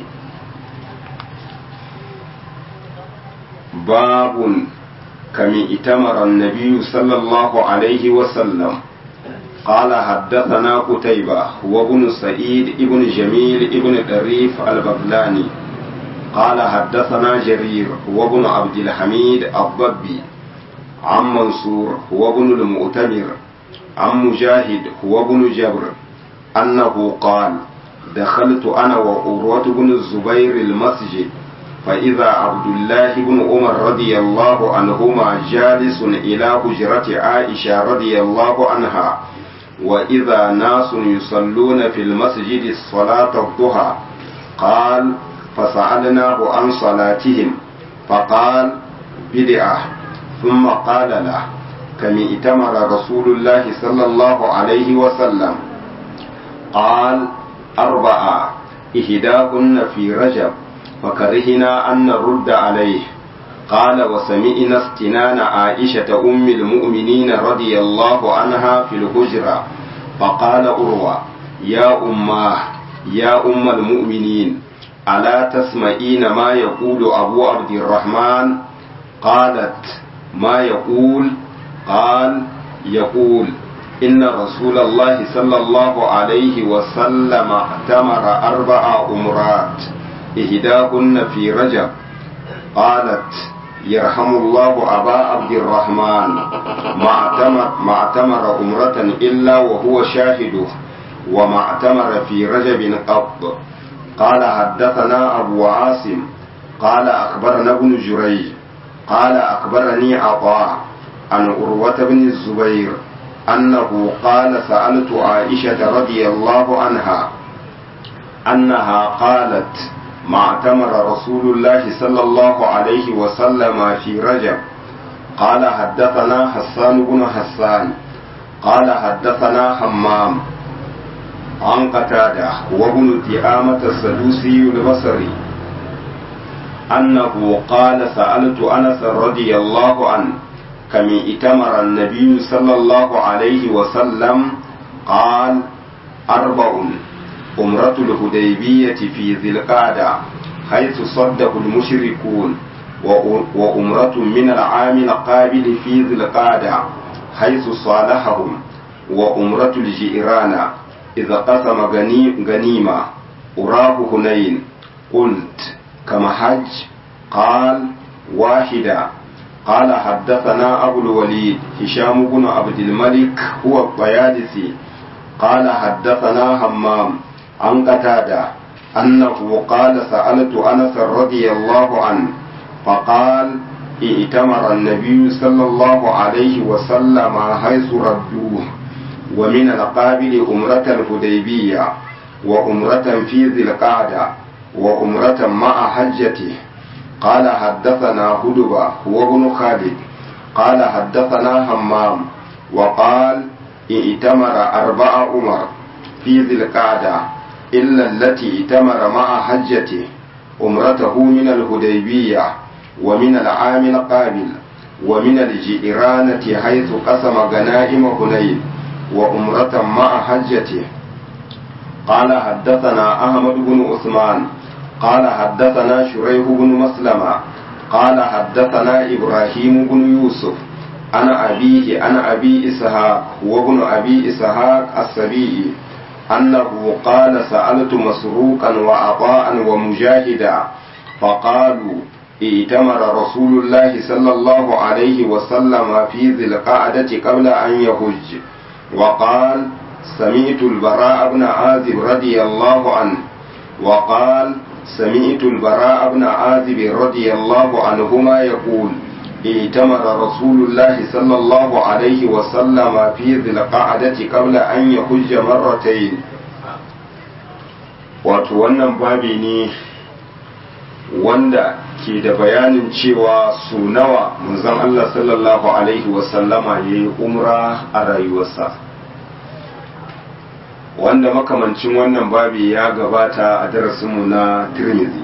babun kami itamara an-nabiy sallallahu alaihi wasallam قال حدثنا قتيبة وابن سعيد ابن جميل ابن طريف البغلاني قال حدثنا جرير وابن عبد الحميد الضبي عن منصور وابن المؤتمر عن مجاهد وابن جبر أنه قال دخلت أنا وعروة بن الزبير المسجد فإذا عبد الله بن عمر رضي الله عنهما جالس إلى حجرة عائشة رضي الله عنها وإذا ناس يصلون في المسجد صلاة الضحى قال فسألناه عن صلاتهم فقال بدعة ثم قال له كم ائتمر رسول الله صلى الله عليه وسلم قال أربعة إهداهن في رجب فكرهنا أن نرد عليه قال وسمعنا استنان عائشة أم المؤمنين رضي الله عنها في الهجرة فقال أروى يا أماه يا أم المؤمنين ألا تسمعين ما يقول أبو عبد الرحمن قالت ما يقول قال يقول إن رسول الله صلى الله عليه وسلم اعتمر أربع أمرات إهداهن في رجب قالت يرحم الله أبا عبد الرحمن ما اعتمر, ما اعتمر أمرة إلا وهو شاهده وما اعتمر في رجب قط قال حدثنا أبو عاصم قال أخبرنا ابن جريج قال أخبرني عطاء عن أروة بن الزبير أنه قال سألت عائشة رضي الله عنها أنها قالت ما اعتمر رسول الله صلى الله عليه وسلم في رجب قال حدثنا حسان بن حسان قال حدثنا حمام عن قتادة وابن تيامة السدوسي البصري أنه قال سألت أنس رضي الله عنه كم ائتمر النبي صلى الله عليه وسلم قال أربع أمرة الهديبية في ذي القعدة حيث صده المشركون وأمرة من العام القابل في ذي القعدة حيث صالحهم وأمرة الجيران إذا قسم غنيمة أراه هنين قلت كما حج قال واحدة قال حدثنا أبو الوليد هشام بن عبد الملك هو الطيالسي قال حدثنا همام عن قتادة أنه قال سألت أنس رضي الله عنه فقال ائتمر النبي صلى الله عليه وسلم حيث ردوه ومن القابل أمرة الهديبية وأمرة في ذي القعدة وأمرة مع حجته قال حدثنا هدبة هو ابن خالد قال حدثنا همام وقال ائتمر أربع أمر في ذي القعدة إلا التي ائتمر مع حجته أمرته من الهديبية ومن العام القابل ومن الجئرانة حيث قسم غنائم هنين وأمرة مع حجته قال حدثنا أحمد بن عثمان قال حدثنا شريح بن مسلمة قال حدثنا إبراهيم بن يوسف أنا أبيه أنا أبي إسحاق وابن أبي إسحاق السبيعي أنه قال سألت مسروقا وعطاء ومجاهدا فقالوا ائتمر رسول الله صلى الله عليه وسلم في ذي القعدة قبل أن يهج وقال سمعت البراء بن عازب رضي الله عنه وقال سمعت البراء بن عازب رضي الله عنهما يقول ائتمر رسول الله صلى الله عليه وسلم في ذي القعدة قبل أن يحج مرتين wato wannan babi ne wanda ke da bayanin cewa su nawa manzon Allah sallallahu alaihi wasallama ya yi umra a rayuwarsa wanda makamancin wannan babi ya gabata a darasinmu na tirmidhi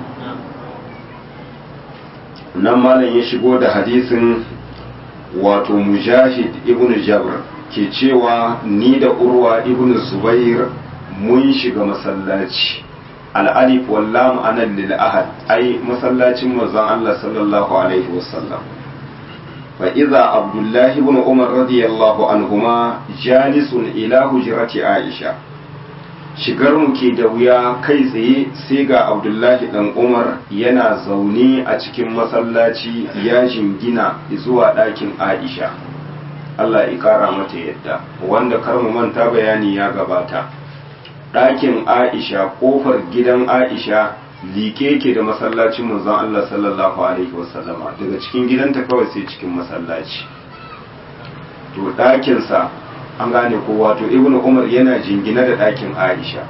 nan malam ya shigo da hadisin wato mujahid ibn jabr ke cewa ni da urwa ibn zubair mun shiga masallaci al'alif wallam anan lil ahad ai masallacin manzon Allah sallallahu alaihi wasallam fa iza abdullahi ibn umar radiyallahu anhuma jalisun ila hujrati aisha shigar mu ke da wuya kai tsaye sai ga abdullahi dan umar yana zaune a cikin masallaci ya jingina zuwa ɗakin aisha Allah ya kara mata yadda wanda kar mu manta bayani ya gabata ɗakin aisha ƙofar gidan aisha like ke da masallacin manzon Allah sallallahu alaihi wasallama daga cikin gidanta kawai sai cikin masallaci to ɗakinsa an gane ko wato ibnu umar yana jingina da ɗakin aisha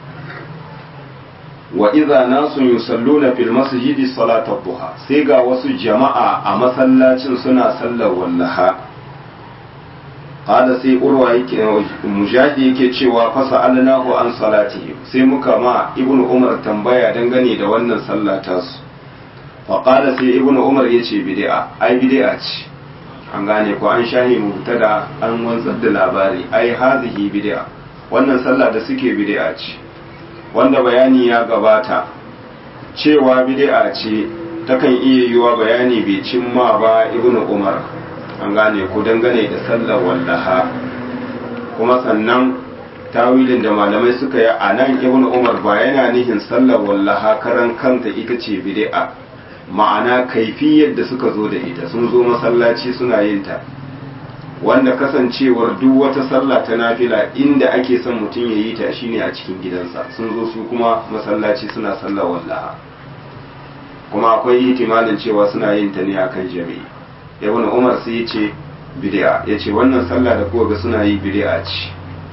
wa idza nasu yusalluna fil masjidi salatat duha sai ga wasu jama'a a masallacin suna sallar wallaha qala sai urwa yake mujahidi yake cewa fa sa'alnahu an salatihi sai muka ma ibnu umar tambaya dangane da wannan sallah tasu fa qala sai ibnu umar yace bid'a ai bid'a ce an gane ko an shahi mubtada an wanzar da labari ai hazihi bid'a wannan sallah da suke bid'a ce wanda bayani ya gabata cewa bid'a ce takan iya yiwa bayani bai cimma ba ibnu umar an gane ko dangane da sallar wallaha kuma sannan tawilin da malamai suka yi a nan ibnu umar ba yana nihin sallar wallaha karan kanta ita ce bid'a ma'ana kaifiyar da suka zo da ita sun zo masallaci suna yin ta wanda kasancewar duk wata sallah ta nafila inda ake son mutum ya yi ta shine a cikin gidansa sun zo su kuma masallaci suna sallar wallaha kuma akwai ihtimalin cewa suna yin ta ne akan jami'i ibn umar sai ya ce bid'a ya ce wannan sallah da kuka ga suna yi bid'a ce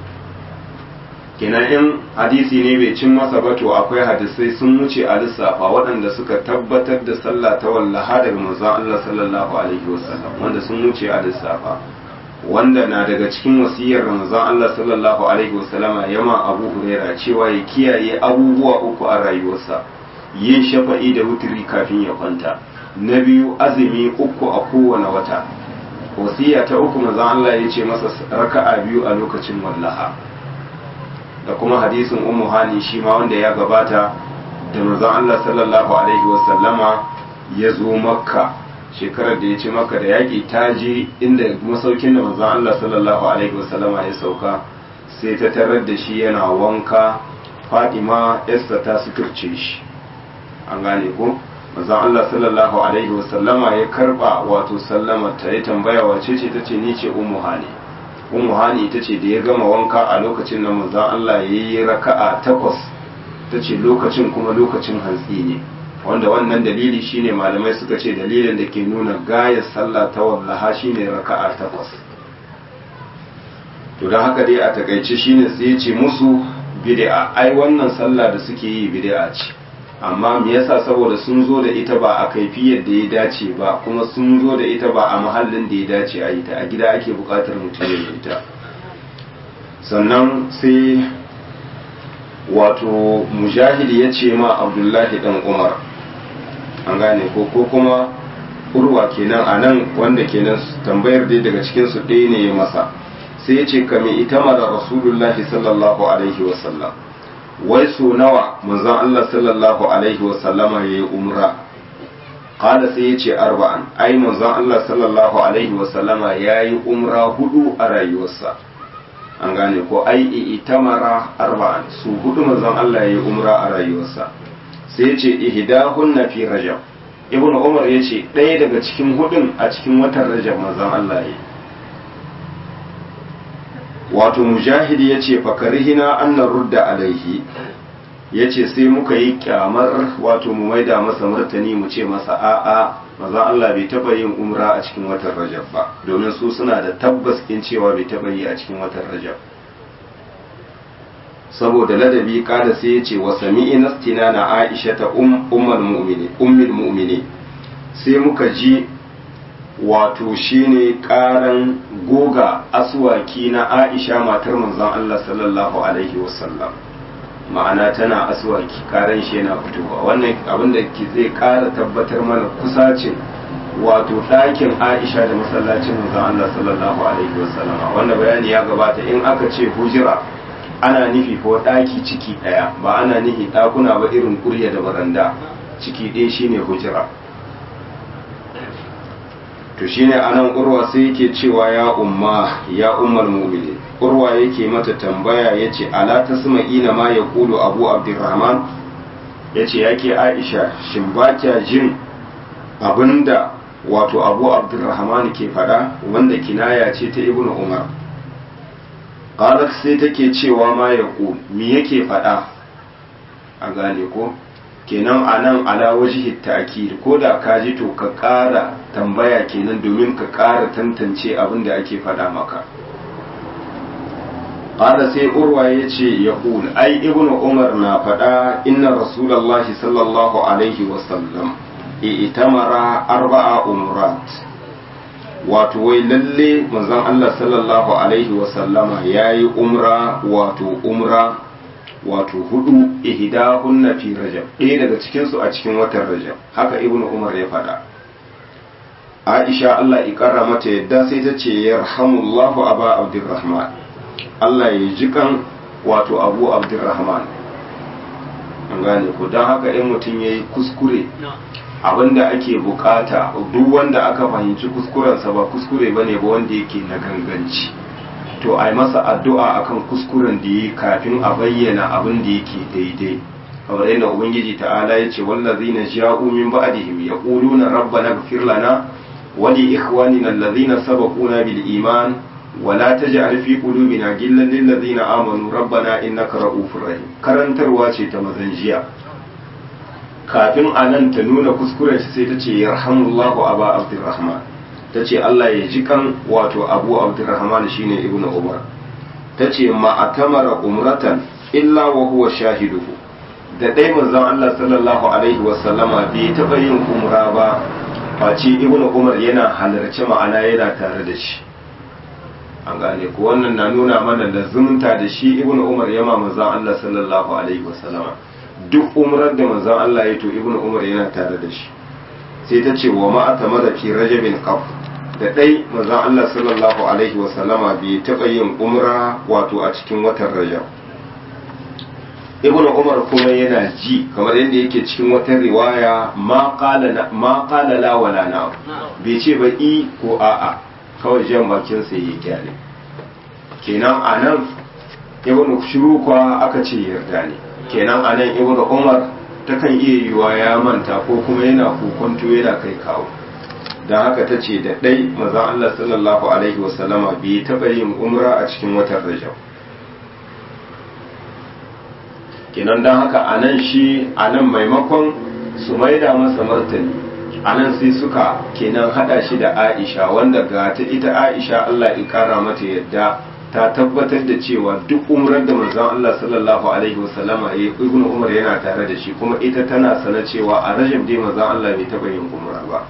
kenan in hadisi ne bai cin masa ba to akwai hadisai sun wuce a lissafa waɗanda suka tabbatar da sallah ta wallaha daga manzon Allah sallallahu alaihi wasallam wanda sun wuce a lissafa wanda na daga cikin wasiyar manzon Allah sallallahu alaihi wasallam yama Abu Huraira cewa ya kiyaye abubuwa uku a rayuwarsa yin shafa'i da wutiri kafin ya kwanta na biyu azumi uku a kowane wata wasiya ta uku manzon Allah ya ce masa raka'a biyu a lokacin wallaha da kuma hadisin ummu hani shi ma wanda ya gabata da manzon Allah sallallahu alaihi wasallama ya zo makka shekarar da ya ce makka da yaƙi ta je inda masaukin da manzon Allah sallallahu alaihi wasallama ya sauka sai ta tarar da shi yana wanka Fatima Esther ta suturce shi an gane ko manzon Allah sallallahu alaihi wasallama ya karba wato sallama ta ya tambaya wace ce tace ni ce ummu hani ummu hani ita ce da ya gama wanka a lokacin da manzon Allah ya yi raka'a takwas ta ce lokacin kuma lokacin hantsi ne wanda wannan dalili shine malamai suka ce dalilin da ke nuna gayar sallah ta wallaha shine raka'a takwas to don haka dai a takaice shine sai ya ce musu bid'a ai wannan sallah da suke yi bid'a ce amma me yasa saboda sun zo da ita ba a kaifiyar da ya dace ba kuma sun zo da ita ba a mahallin da ya dace a yi ta a gida ake bukatar mutum ya yi ta sannan sai wato mujahidi ya ce ma abdullahi dan umar an gane ko ko kuma urwa kenan a nan wanda kenan tambayar dai daga cikinsu ɗaya ne ya masa sai ya ce kame ita mara rasulullahi sallallahu alaihi wasallam wai so nawa manzon Allah sallallahu alaihi wasallama ya yi umra kada sai ya ce arba'an ai manzon Allah sallallahu alaihi wasallama ya yi umra hudu a rayuwarsa an gane ko ai itamara arba'an su hudu manzon Allah ya yi umra a rayuwarsa sai ya ce ihdahunna fi rajab ibnu umar ya ce ɗaya daga cikin hudun a cikin watan rajab manzon Allah ya yi wato mujahidi ya ce fakarihina annan rudda alaihi ya ce sai muka yi kyamar wato mu maida masa martani mu ce masa a'a maza Allah bai taba yin umra a cikin watan rajab ba domin su suna da tabbas in cewa bai taba yi a cikin watan rajab saboda ladabi kada sai ya ce wa sami'ina na aisha ta ummul mu'mini ummul mu'mini sai muka ji wato shine karan goga aswaki na Aisha matar manzon Allah sallallahu alaihi wasallam ma'ana tana aswaki karan shi yana fitowa wannan abin da zai kara tabbatar mana kusacin wato ɗakin Aisha da masallacin manzon Allah sallallahu alaihi wasallam wanda bayani ya gabata in aka ce hujira ana nufi ko ɗaki ciki ɗaya ba ana nufi ɗakuna ba irin kurya da baranda ciki ɗaya shine hujira to shine anan urwa sai yake cewa ya umma ya ummul mu'minin urwa yake mata tambaya yace ala tasma'ina ma yaqulu abu abdurrahman yace yake aisha shin ba kya jin abinda wato abu abdurrahman ke fada wanda kinaya ce ta ibnu umar qalat sai take cewa ma yaqul me yake fada a gane ko kenan a nan ala wajihi ta'kid ko da ka ji to ka ƙara tambaya kenan domin ka ƙara tantance abin da ake faɗa maka qala sai urwa yace yaqul ai ibnu umar na faɗa inna rasulullahi sallallahu alaihi wa sallam itamara arba'a umrat wato wai lalle manzon Allah sallallahu alaihi wa sallama yayi umra wato umra wato hudu ihdahunna fi rajab ɗaya daga cikin su a cikin watan rajab haka ibnu umar ya faɗa aisha Allah ya ƙara mata yadda sai ta ce yarhamullahu aba abdurrahman Allah ya ji kan wato abu abdurrahman an gane ko don haka in mutum ya yi kuskure abinda ake bukata duk wanda aka fahimci kuskurensa ba kuskure bane ba wanda yake na ganganci to a yi masa addu'a akan kuskuren da yi kafin a bayyana abin da yake daidai kamar yadda ubangiji ta'ala ya ce wallazina ja'u min ba'dihim yaquluna rabbana ighfir lana wa li ikhwanina allazina sabaquna bil iman wa la taj'al fi qulubina ghillan lil ladzina amanu rabbana innaka ra'ufur rahim karantarwa ce ta mazan jiya kafin anan ta nuna kuskuren shi sai ta ce yarhamullahu aba abdurrahman ta ce Allah ya ji kan wato abu abdurrahman shine ibnu umar ta ce ma'atamara umratan illa wa huwa shahiduhu da dai manzon Allah sallallahu alaihi wa sallama bai taba yin umra ba face ibnu umar yana halarci ma'ana yana tare da shi an gane ko wannan na nuna mana lazumta da shi ibnu umar yama manzon Allah sallallahu alaihi wa sallama duk umrar da manzon Allah ya to ibnu umar yana tare da shi sai ta ce wa ma'atamara fi rajabin qaf da ɗai manzon Allah sallallahu alaihi wasallama bai taɓa yin umra wato a cikin watan rajab ibn umar kuma yana ji kamar yadda yake cikin wata riwaya ma qala la wala na bai ce ba i ko a'a kawai jan bakin sa yi kyale kenan anan ibn shuruka aka ce yarda ne kenan anan ibn umar takan iya yiwa ya manta ko kuma yana kokonto yana kai kawo don haka ta ce da ɗai mazan Allah sallallahu Alaihi wasallama bai taɓa yin umra a cikin watan rajab kenan don haka a nan shi a nan maimakon su maida masa martani a nan sai suka kenan haɗa shi da aisha wanda ga ta ita aisha Allah ya ƙara mata yadda ta tabbatar da cewa duk umrar da manzon Allah sallallahu alaihi wasallama ya ibnu umar yana tare da shi kuma ita tana sana cewa a rajab dai manzon Allah bai taɓa yin umra ba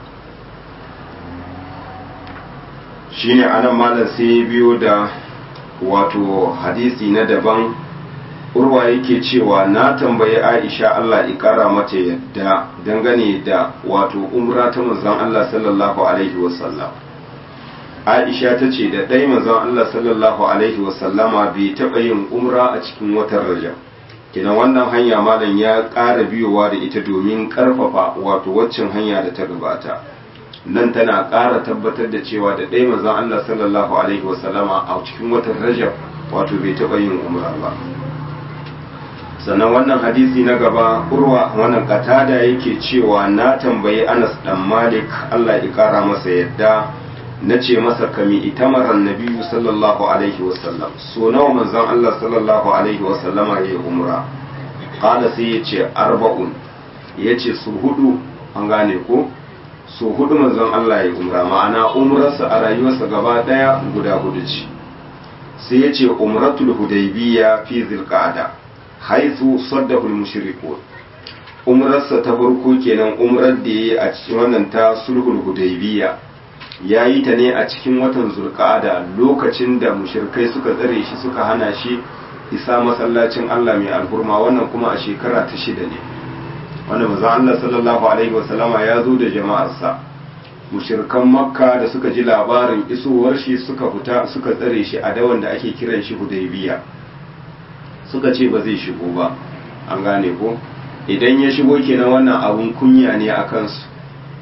shine anan malam sai ya biyo da wato hadisi na daban urwa yake cewa na tambayi aisha Allah ikara mata yadda dangane da wato umra ta manzon Allah sallallahu alaihi wasallam aisha ta ce da ɗai manzon Allah sallallahu alaihi wasallama bai taɓa yin umra a cikin watan rajab kina wannan hanya malam ya ƙara biyowa da ita domin ƙarfafa wato waccan hanya da ta gabata nan tana ƙara tabbatar da cewa da ɗaya manzon Allah sallallahu alaihi wasallama a cikin watan Rajab wato bai taɓa yin umra ba sannan wannan hadisi na gaba urwa wannan katada yake cewa na tambayi Anas dan Malik Allah ya ƙara masa yadda na ce masa kami itamaran nabiyu sallallahu alaihi wasallam so nawa manzon Allah sallallahu alaihi wasallama ya yi umra qala sai ya ce arba'un ya ce su hudu an gane ko so hudu manzon Allah ya umra ma'ana umrarsa a rayuwarsa gaba daya guda hudu ce sai ya ce umratul hudaybiya fi zilqa'ada haythu saddahu al-mushrikun umrarsa ta farko kenan umrar da yayi a cikin wannan ta sulhul hudaybiya yayi ta ne a cikin watan zulqa'ada lokacin da mushrikai suka tsare shi suka hana shi isa masallacin Allah mai alhurma wannan kuma a shekara ta shida ne wanda manzo Allah sallallahu alaihi wasallama ya zo da jama'arsa mushirkan makka da suka ji labarin isowar shi suka fita suka tsare shi a dawan da ake kiran shi hudaybiya suka ce ba zai shigo ba an gane ko idan ya shigo kenan wannan abun kunya ne a kansu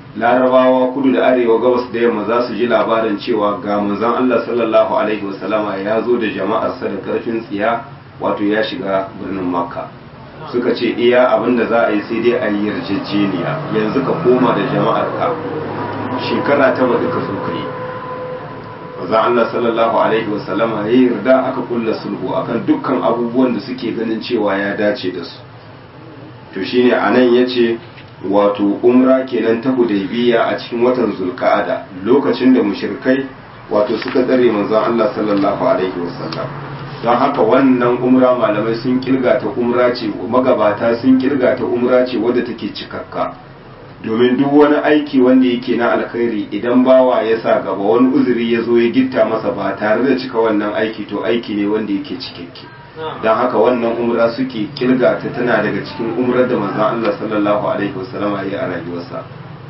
larabawa kudu da arewa gabas da yamma za su ji labarin cewa ga manzon Allah sallallahu alaihi wasallama ya zo da jama'arsa da karfin tsiya wato ya shiga birnin makka suka ce iya abin da za a yi sai dai a yi yarjejeniya yanzu ka koma da jama'arka shekara ta baɗi ka zo ka yi manzon Allah sallallahu alaihi wasallama ya yarda aka kulla sulhu akan dukkan abubuwan da suke ganin cewa ya dace da su to shine anan yace wato umra kenan ta hudaybiya a cikin watan zulqa'ada lokacin da mushrikai wato suka tsare manzon Allah sallallahu alaihi wasallam don haka wannan umra malamai sun kirga ta umra ce magabata sun kirga ta umra ce wadda take cikakka domin duk wani aiki wanda yake na alkhairi idan bawa ya sa gaba wani uzuri ya zo ya gitta masa ba tare da cika wannan aiki to aiki ne wanda yake cikakke don haka wannan umra suke kirga ta tana daga cikin umrar da manzon Allah sallallahu alaihi wasallam ya yi a rayuwarsa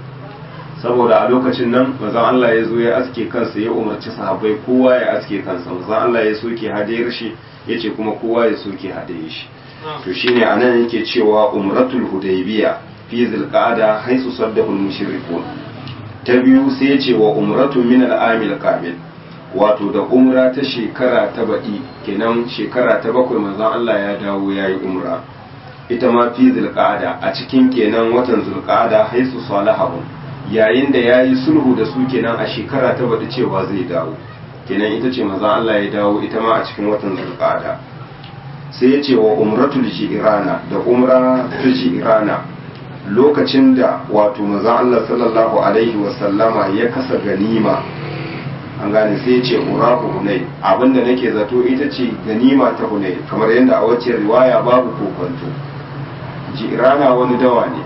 saboda a lokacin nan manzon Allah ya zo ya aske kansa ya umarci sahabbai kowa ya aske kansa manzon Allah ya soke hadayar shi yace kuma kowa ya soke hadayar shi to shine anan yake cewa umratul hudaybiya fi zilqa'ada haisu saddahu al-mushrikun ta biyu sai yace wa umratu min al-amil qabil wato da umra ta shekara ta baɗi kenan shekara ta bakwai manzon Allah ya dawo ya yi umra ita ma fi zulqa'ada a cikin kenan watan zulqa'ada haisu salahahum yayin da ya yi sulhu da su kenan a shekara ta baɗi cewa zai dawo kenan ita ce manzon Allah ya dawo ita ma a cikin watan zulqa'ada sai ya ce wa umratul ji'rana da umra ta ji'rana lokacin da wato manzon Allah sallallahu alaihi wasallama ya kasa ganima an gane sai ya ce uraku hunay abinda nake zato ita ce ganima ta hunay kamar yadda a wacce riwaya babu kokonto jirana wani dawa ne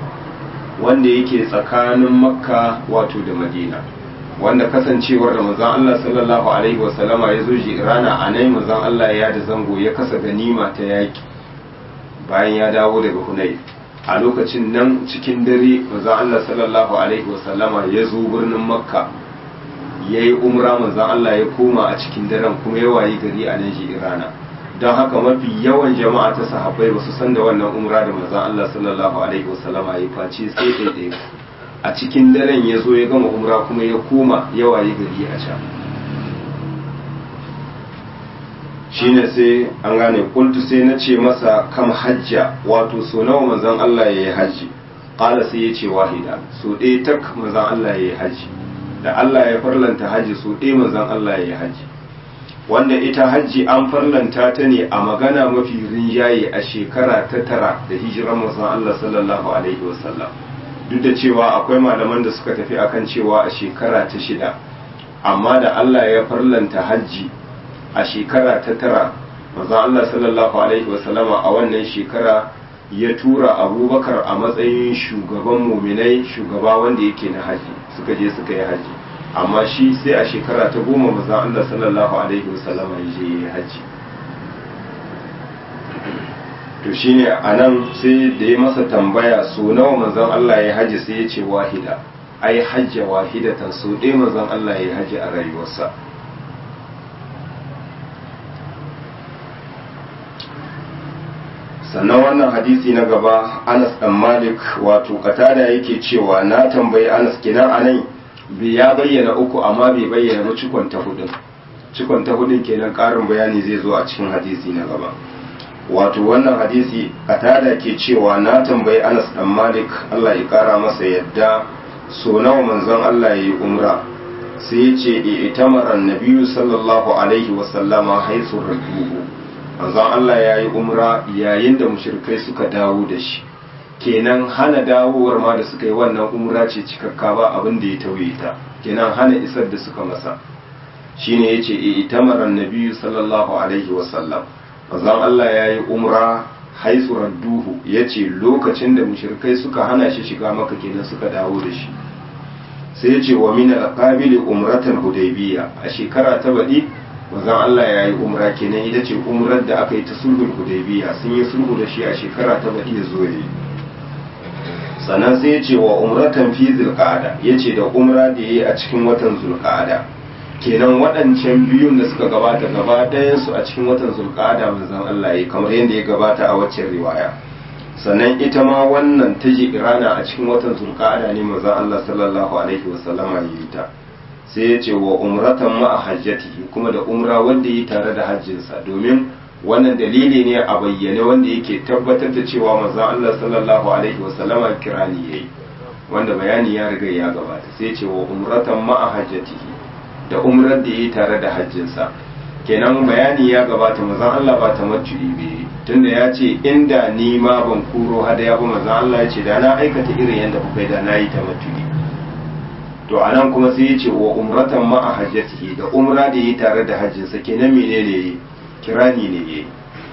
wanda yake tsakanin makka wato da madina wanda kasancewar da manzon Allah sallallahu alaihi wasallama ya zo jirana a nan manzon Allah ya da zango ya kasa ganima ta yaki bayan ya dawo daga hunay a lokacin nan cikin dare manzon Allah sallallahu alaihi wasallama ya zo birnin makka ya yi umra manzan Allah ya koma a cikin daren kuma ya wayi gari a nan irana don haka mafi yawan jama'a ta sahabbai ba su san da wannan umra da manzan Allah sallallahu alaihi wasallam ya face sai ɗaiɗaya a cikin daren ya zo ya gama umra kuma ya koma ya wayi gari a can shine sai an gane kultu sai na ce masa kam hajja wato so nawa manzan Allah ya yi hajji ƙala sai ya ce wahida so ɗaya tak manzan Allah ya yi hajji da Allah ya farlanta hajji su ɗaya manzon Allah ya yi hajji wanda ita hajji an farlanta ta ne a magana mafi rinjaye a shekara ta tara da hijirar manzon Allah sallallahu alaihi wasallam duk da cewa akwai malaman da suka tafi akan cewa a shekara ta shida amma da Allah ya farlanta hajji a shekara ta tara manzon Allah sallallahu alaihi wasallama a wannan shekara ya tura abubakar a matsayin shugaban muminai shugaba wanda yake na haji suka je suka yi haji amma shi sai a shekara ta goma maza Allah sallallahu alaihi wasallama ya je yi haji to shine a nan sai da ya masa tambaya so nawa manzon Allah ya haji sai ya ce wahida ai hajja wahidatan so ɗaya manzon Allah ya haji a rayuwarsa sannan wannan hadisi na gaba anas dan malik wato katada yake cewa na tambayi anas kinan anan bai ya bayyana uku amma bai bayyana ba cikon ta hudun cikon ta hudun kenan karin bayani zai zo a cikin hadisi na gaba wato wannan hadisi katada ke cewa na tambayi anas dan malik allah ya kara masa yadda so nawa manzon allah ya yi umra sai ya ce itamara nabiyu sallallahu alaihi wasallama haisu rajuhu manzon Allah ya yi umra yayin da mushrikai suka dawo da shi kenan hana dawowar ma da suka yi wannan umra ce cikakka ba abin da ya tauye ta kenan hana isar da suka masa shine yace e itamaran nabiyyu sallallahu alaihi wasallam manzon Allah ya yi umra haisu radduhu yace lokacin da mushrikai suka hana shi shiga maka kenan suka dawo da shi sai yace wa min al-qabili umratan hudaybiyya a shekara ta baɗi manzon Allah ya yi umra kenan ita ce umrar da aka yi ta sulhul hudaybiya sun yi sulhu da shi a shekara ta baɗi ya zo yi sannan sai ya ce wa umratan fi zulqa'ada ya ce da umra da ya yi a cikin watan zulqa'ada kenan waɗancan biyun da suka gabata gaba ɗayan su a cikin watan zulqa'ada manzon Allah ya kamar yadda ya gabata a waccan riwaya sannan ita ma wannan ta irana a cikin watan zulqa'ada ne manzon Allah sallallahu alaihi wasallama ya yi ta sai ya ce wa umratan ma hajjatihi kuma da umra wanda yi tare da hajjinsa domin wannan dalili ne a bayyane wanda yake tabbatar da cewa manzon Allah sallallahu alaihi wasallama kirani yayi wanda bayani ya riga ya gabata sai ya ce wa umratan ma hajjatihi da umrar da yi tare da hajjinsa kenan bayani ya gabata manzon Allah ba ta majju'i bai tunda ya ce inda ni ma ban kuro hadaya ba manzon Allah ya ce da na aikata irin yadda kuka yi da na yi ta majju'i to anan kuma sai ya ce wa umratan ma a hajjatihi da umra da yi tare da hajjinsa kenan menene yayi kirani ne yayi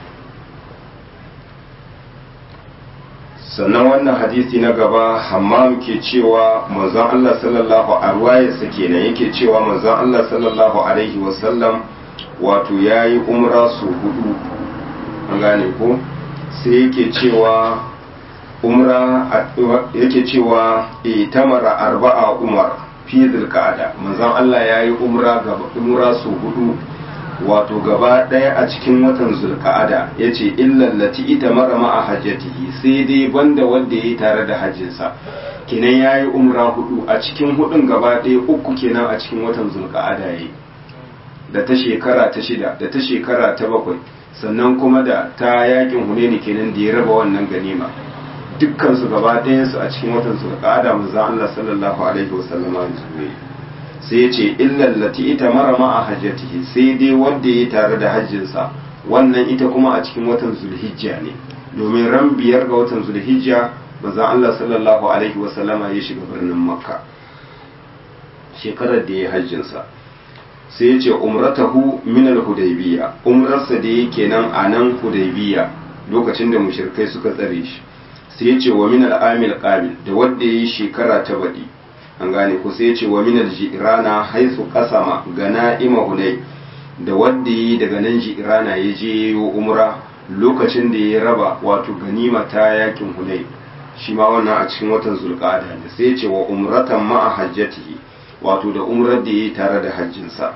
sannan wannan hadisi na gaba hammam ke cewa manzon Allah sallallahu alaihi wasallam kenan yake cewa manzon Allah sallallahu alaihi wasallam wato yayi umra su hudu an gane ko sai yake cewa umra yake cewa itamara arba'a umar fi zulqa'ada manzon Allah yayi umra gaba umra su hudu wato gaba ɗaya a cikin watan zulka'ada ya ce illallati ita mara ma'a hajjatihi sai dai banda wanda ya yi tare da hajjinsa kenan ya yi umra hudu a cikin hudun gaba ɗaya uku kenan a cikin watan zulka'ada ya yi da ta shekara ta shida da ta shekara ta bakwai sannan kuma da ta yakin huneni kenan da ya raba wannan ganima dukkansu gaba ɗayansu a cikin watan zulka'ada manzon Allah sallallahu alaihi wasallama ya sai ya ce illallati ita mara ma'a hajjatihi sai dai wanda ya tare da hajjinsa wannan ita kuma a cikin watan zulhijja ne domin ran biyar ga watan zulhijja manzon Allah sallallahu alaihi wasallama ya shiga birnin makka shekarar da ya hajjinsa sai ya ce umratahu min al-hudaybiyya umrarsa da yake nan a nan hudaybiyya lokacin da mushrikai suka tsare shi sai ya ce wa min al-amil qabil da wanda ya yi shekara ta baɗi an gane ku sai ce wa minal jirana haisu kasama gana ima hunai da wanda yi daga nan jirana ya je yi umra lokacin da ya raba wato ganima ta yakin hunai shi ma wannan a cikin watan zulqa'ada ne sai ce wa umratan ma'a hajjatihi wato da umrar da yi tare da hajjinsa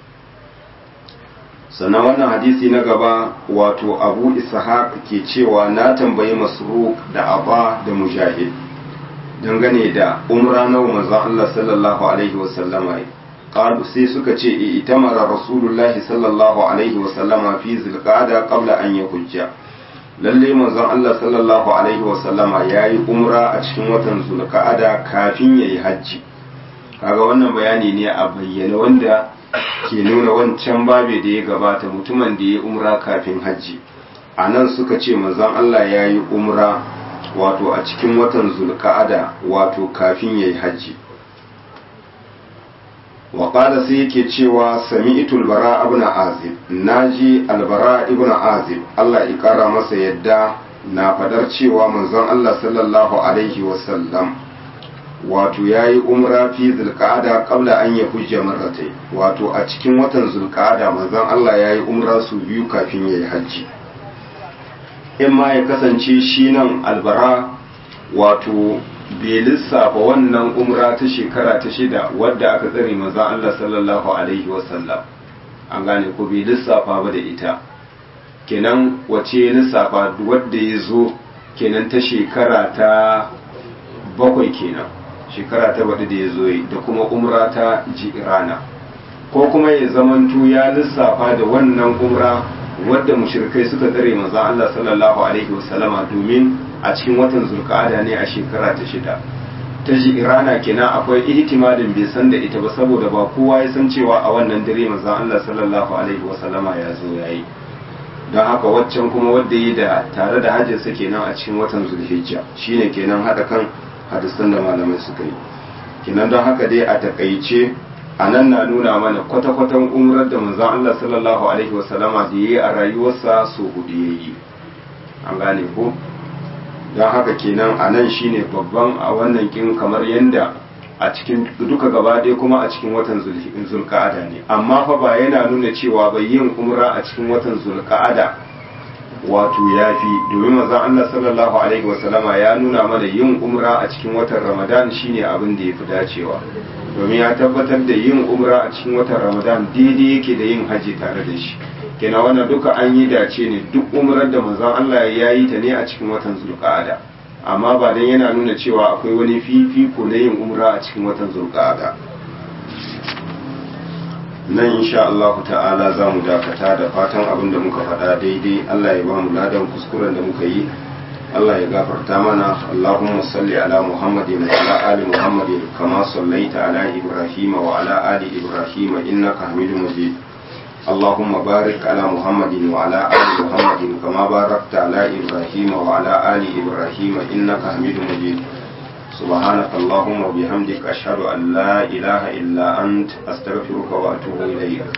sannan wannan hadisi na gaba wato abu ishaq ke cewa na tambayi masruq da aba da mujahid dangane da umra na manzon Allah sallallahu alaihi wasallama qalu sai suka ce itamara rasulullahi sallallahu alaihi wasallama fi zulqa'ada qabla an yahujja lalle manzon Allah sallallahu alaihi wasallama yayi umra a cikin watan zulqa'ada kafin yayi hajji kaga wannan bayani ne a bayyane wanda ke nuna wancan babe da ya gabata mutumin da ya umra kafin hajji a nan suka ce manzon Allah yayi umra wato a cikin watan zulka'ada wato kafin ya yi hajji waƙada sai yake cewa sami'tu albara ibn azib naji albara ibn azib Allah ya ƙara masa yadda na fadar cewa manzon Allah sallallahu alaihi wasallam wato yayi umra fi zulka'ada qabla an ya hujja marratai wato a cikin watan zulka'ada manzon Allah yayi umra su biyu kafin ya yi hajji in ma ya kasance shi nan albara wato bai lissafa wannan umra ta shekara ta shida wadda aka tsare maza Allah sallallahu alaihi wasallam an gane ko bai lissafa ba da ita kenan wace ya lissafa wadda ya zo kenan ta shekara ta bakwai kenan shekara ta baɗi da ya zo da kuma umra ta jirana ko kuma ya zamanto ya lissafa da wannan umra wadda mushrikai suka tsare manzo Allah sallallahu alaihi wasallama domin a cikin watan zulqa'ada ne a shekara ta shida ta ji irana kenan akwai ihtimalin bai san da ita ba saboda ba kowa ya san cewa a wannan dare manzo Allah sallallahu alaihi wasallama ya zo yayi don haka waccan kuma wadda yi da tare da hajjinsa kenan a cikin watan zulhijja shine kenan hada kan hadisan da malamai suka yi kenan don haka dai a takaice a nan na nuna mana kwata-kwatan umrar da manzon Allah sallallahu alaihi wasallama da yayi a rayuwarsa so hudu yayi an gane ko don haka kenan a nan shine babban a wannan kin kamar yanda a cikin duka gaba ɗaya kuma a cikin watan zulka'ada ne amma fa ba yana nuna cewa bai yin umra a cikin watan zulka'ada wato yafi domin manzon Allah sallallahu alaihi wasallama ya nuna mana yin umra a cikin watan Ramadan shine abin da yafi dacewa domin ya tabbatar da yin umra a cikin watan Ramadan daidai yake da yin haji tare da shi kenan wannan duka an yi dace ne duk umrar da manzon Allah ya yi ta ne a cikin watan Zulqa'ada amma ba dan yana nuna cewa akwai wani fifiko na yin umra a cikin watan Zulqa'ada nan insha Allah ta'ala za mu dakata da fatan abin da muka faɗa daidai Allah ya ba mu ladan kuskuren da muka yi Allah ya gafarta mana Allahumma salli ala Muhammadin wa ala ali Muhammadin kama sallaita ala Ibrahim wa ala ali Ibrahim innaka Hamidum Majid اللهم بارك على محمد وعلى آل محمد كما باركت على إبراهيم وعلى آل إبراهيم إنك حميد مجيد سبحانك اللهم وبحمدك أشهد أن لا إله إلا أنت أستغفرك وأتوب إليك